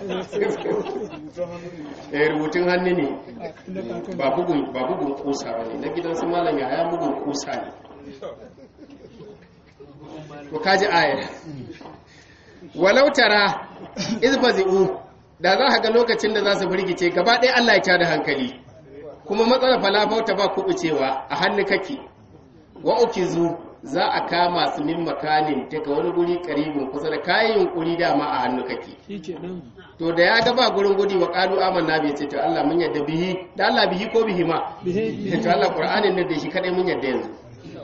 eh rubutun hannu ne ba bugun ba bugun kusa bane na gidan su malam ya haya bugun kusa ne ko kaji ayar walau tara izfazi'u da za ka ga lokacin da za su firgice gaba ɗaya Allah ya ta da hankali kuma matsalar falafauta ba kuɓucewa a hannu kake wa ukizu za a kama su min makanin daga wani guri karibin kusa da kayan yunkuri dama a hannu kake shikenan to da ya ga ba gurin gudi wa qalu amanna bi ce to Allah mun yadda bihi da Allah bihi ko bihi ma bihi to Allah Qur'anin ne da shi kadai mun yadda yanzu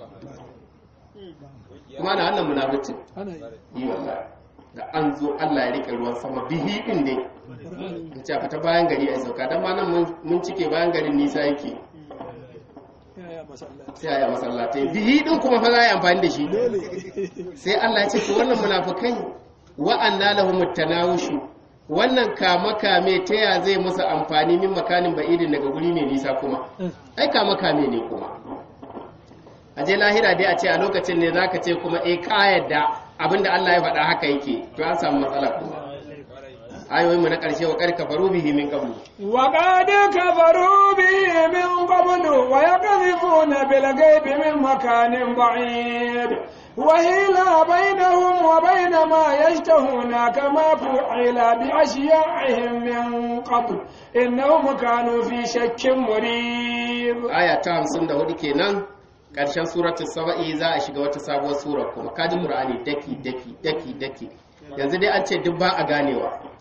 kuma na wannan munafici ana yi yi wallahi da an zo Allah ya rike ruwan sama bihi din ne Qur'ani in ce a fita bayan gari a sauka dan ma nan mun- mun cike bayan garin nisa yake ya masallaci sai a yi a masallatai bihi din kuma fa za a yi amfani da shi dole sai Allah ya ce to wannan munafikai wa anna lahum tanawushu wannan kama kame ta ya zai musu amfani min makanin ba'idin daga guri mai nisa kuma ai kama kame ne kuma a je lahira dai a ce a lokacin ne zaka ce kuma eh ka yadda abinda Allah ya faɗa haka yake to an samu matsala kuma ayoyin mu na ƙarshe wa karka faru bihi min qablu وقد كفروا به من قبل ويقذفون بالغيب من مكان بعيد وهيل بينهم وبين ما يشتهون كما فعل بأشياعهم من قبل إنهم كانوا في شك مريب aya ta 54 kenan ƙarshen suratul saba'i za a shiga wata sabuwar sura kuma kaji qur'ani daki daki daki daki yanzu dai an ce duk ba a ganewa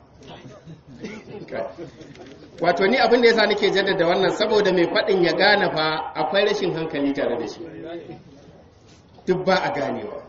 wato ni abin da yasa nake jaddada wannan saboda mai faɗin ya gane fa akwai rashin hankali tare da shi duk ba a ganewa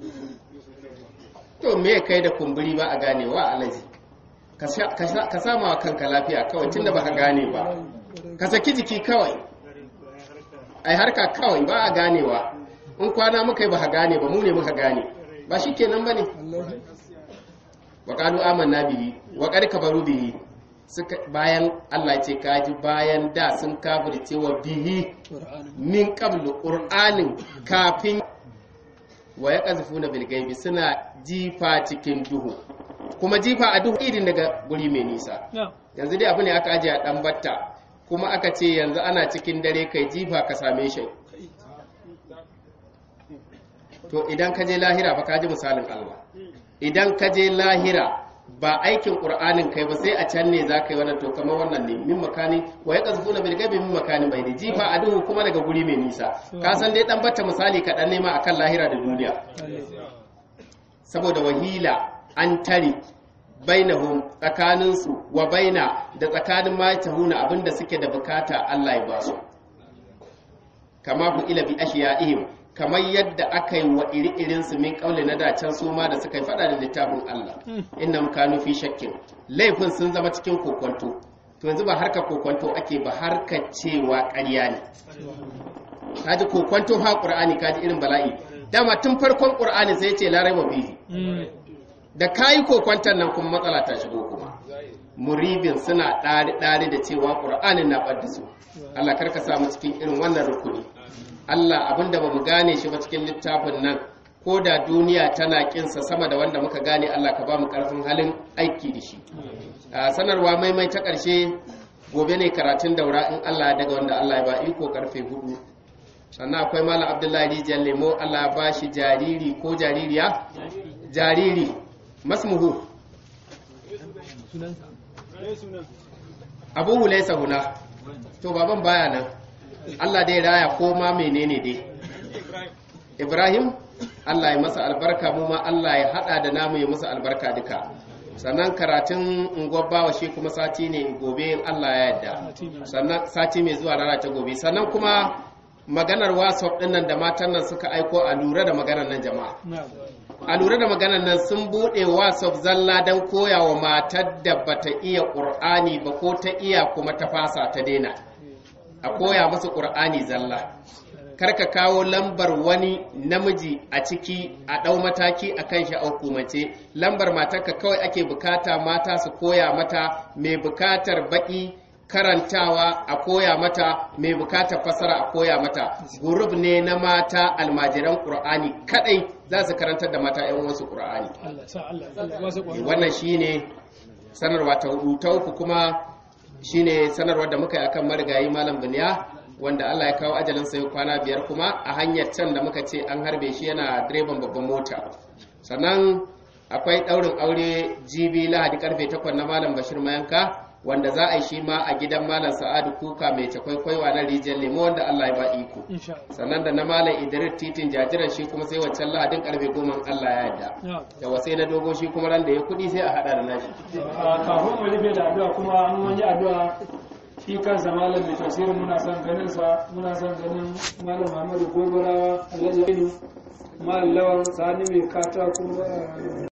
to me kai da kumburi ba a ganewa alaji ka sha- ka sha- ka sama wa kanka lafiya kawai tunda ba ka gane ba ka saki jiki kawai ai harka kawai ba a ganewa in kwana muka yi ba ka gane ba mu ne muka gane ba shi kenan ba ne wa ƙalu amanna bihi wa ƙar kafaru bihi suka bayan Allah ce kaji bayan da sun kafirce wa bihi Qur'ani min qablu qur'anin kafin wa yaqzifuna bil ghaibi suna jifa cikin duhu kuma jifa a duhu irin daga guri mai nisa na yanzu dai abu ne aka ajiye a dan batta kuma aka ce yanzu ana cikin dare kai jifa ka same shi to idan ka je lahira ba ka ji misalin Allah idan ka je lahira ba aikin qur'anin kai ba sai a can ne za ka yi wannan to kamar wannan ne min makani wa ya qazfuna bil ghaibi min makani bai jifa a duhu kuma daga guri mai nisa ka san dai dan batta misali kaɗan ne ma akan lahira da duniya saboda wahila an tare bainahum tsakaninsu wa baina da tsakanin matahuna abinda suke da bukata Allah ya ba su kama ku ila bi ashiya'ihim kamar yadda aka yi wa iri-irin su min kauli na dacen su ma da suka yi fada da littafin Allah innam kanu fi shakkin laifin sun zama cikin kokonto to yanzu ba harka kokonto ake ba harka cewa ƙarya ne kaji kokonto ha qur'ani kaji irin bala'i dama tun farkon qur'ani sai ya ce la raiba bihi da kayi kokwantar nan kuma matsala ta shigo kuma muribin suna ɗari-ɗari da cewa ƙur'anin na ɓadda su Allah karka samu cikin irin wannan rukuni Allah abinda ba mu gane shi ba cikin littafin nan ko da duniya tana ƙinsa sama da wanda muka gane Allah ka ba mu ƙarfin halin aiki da shi a sanarwa maimai ta ƙarshe gobe ne karatun daura in Allah daga wanda Allah ya ba iko karfe hudu sannan akwai malam abdullahi rijiyar lemo Allah ya ba shi jariri ko jaririya jariri masmuhu abu hulaisa huna to baban baya nan Allah dai raya ko ma menene dai Ibrahim Allah ya masa albarka mu ma Allah ya hada da namu ya masa albarka duka sannan karatun ungwabbawa shi kuma sati ne gobe in Allah ya yarda sannan sati mai zuwa rana ta gobe sannan kuma maganar whatsapp dinnan da matan nan suka aiko a lura da maganar nan jama'a a lura da maganar nan sun buɗe whatsapp zalla don koya wa matar da bata iya ƙur'ani ba ko ta iya kuma ta fasa ta daina a koya musu ƙur'ani zalla karka kawo lambar wani namiji a ciki a ɗau mataki a kan shi a hukumace lambar matarka kawai ake bukata mata su koya mata mai bukatar baƙi karantawa a koya mata mai bukatar fasara a koya mata gurub ne na mata almajiran ƙur'ani kadai za su karantar da mata yan wasu ƙur'ani wannan shine sanarwa ta hudu ta uku kuma shine sanarwar da muka yi akan marigayi malam biniya wanda Allah ya kawo ajalin sai kwana biyar kuma a hanyar can da muka ce an harbe shi yana direban babban mota sannan akwai ɗaurin aure jibi lahadi karfe 8 na malam bashir mayanka wanda za a yi shi ma a gidan malam sa'adu kuka mai cakwaikwaiwa na rijiyar lemo wanda Allah ya ba iko sannan da na malam idris titin jajiran shi kuma sai waccan lahadin karfe goma Allah ya yarda da wasai na dogo shi kuma ran da ya kudi sai a hada da nashi kafin mu rufe da addu'a kuma an wani addu'a shi kansa malam mai tafsirin muna son ganin sa muna son ganin malam Muhammadu Gobarawa Alhaji Ainu malam Lawan Sani mai katako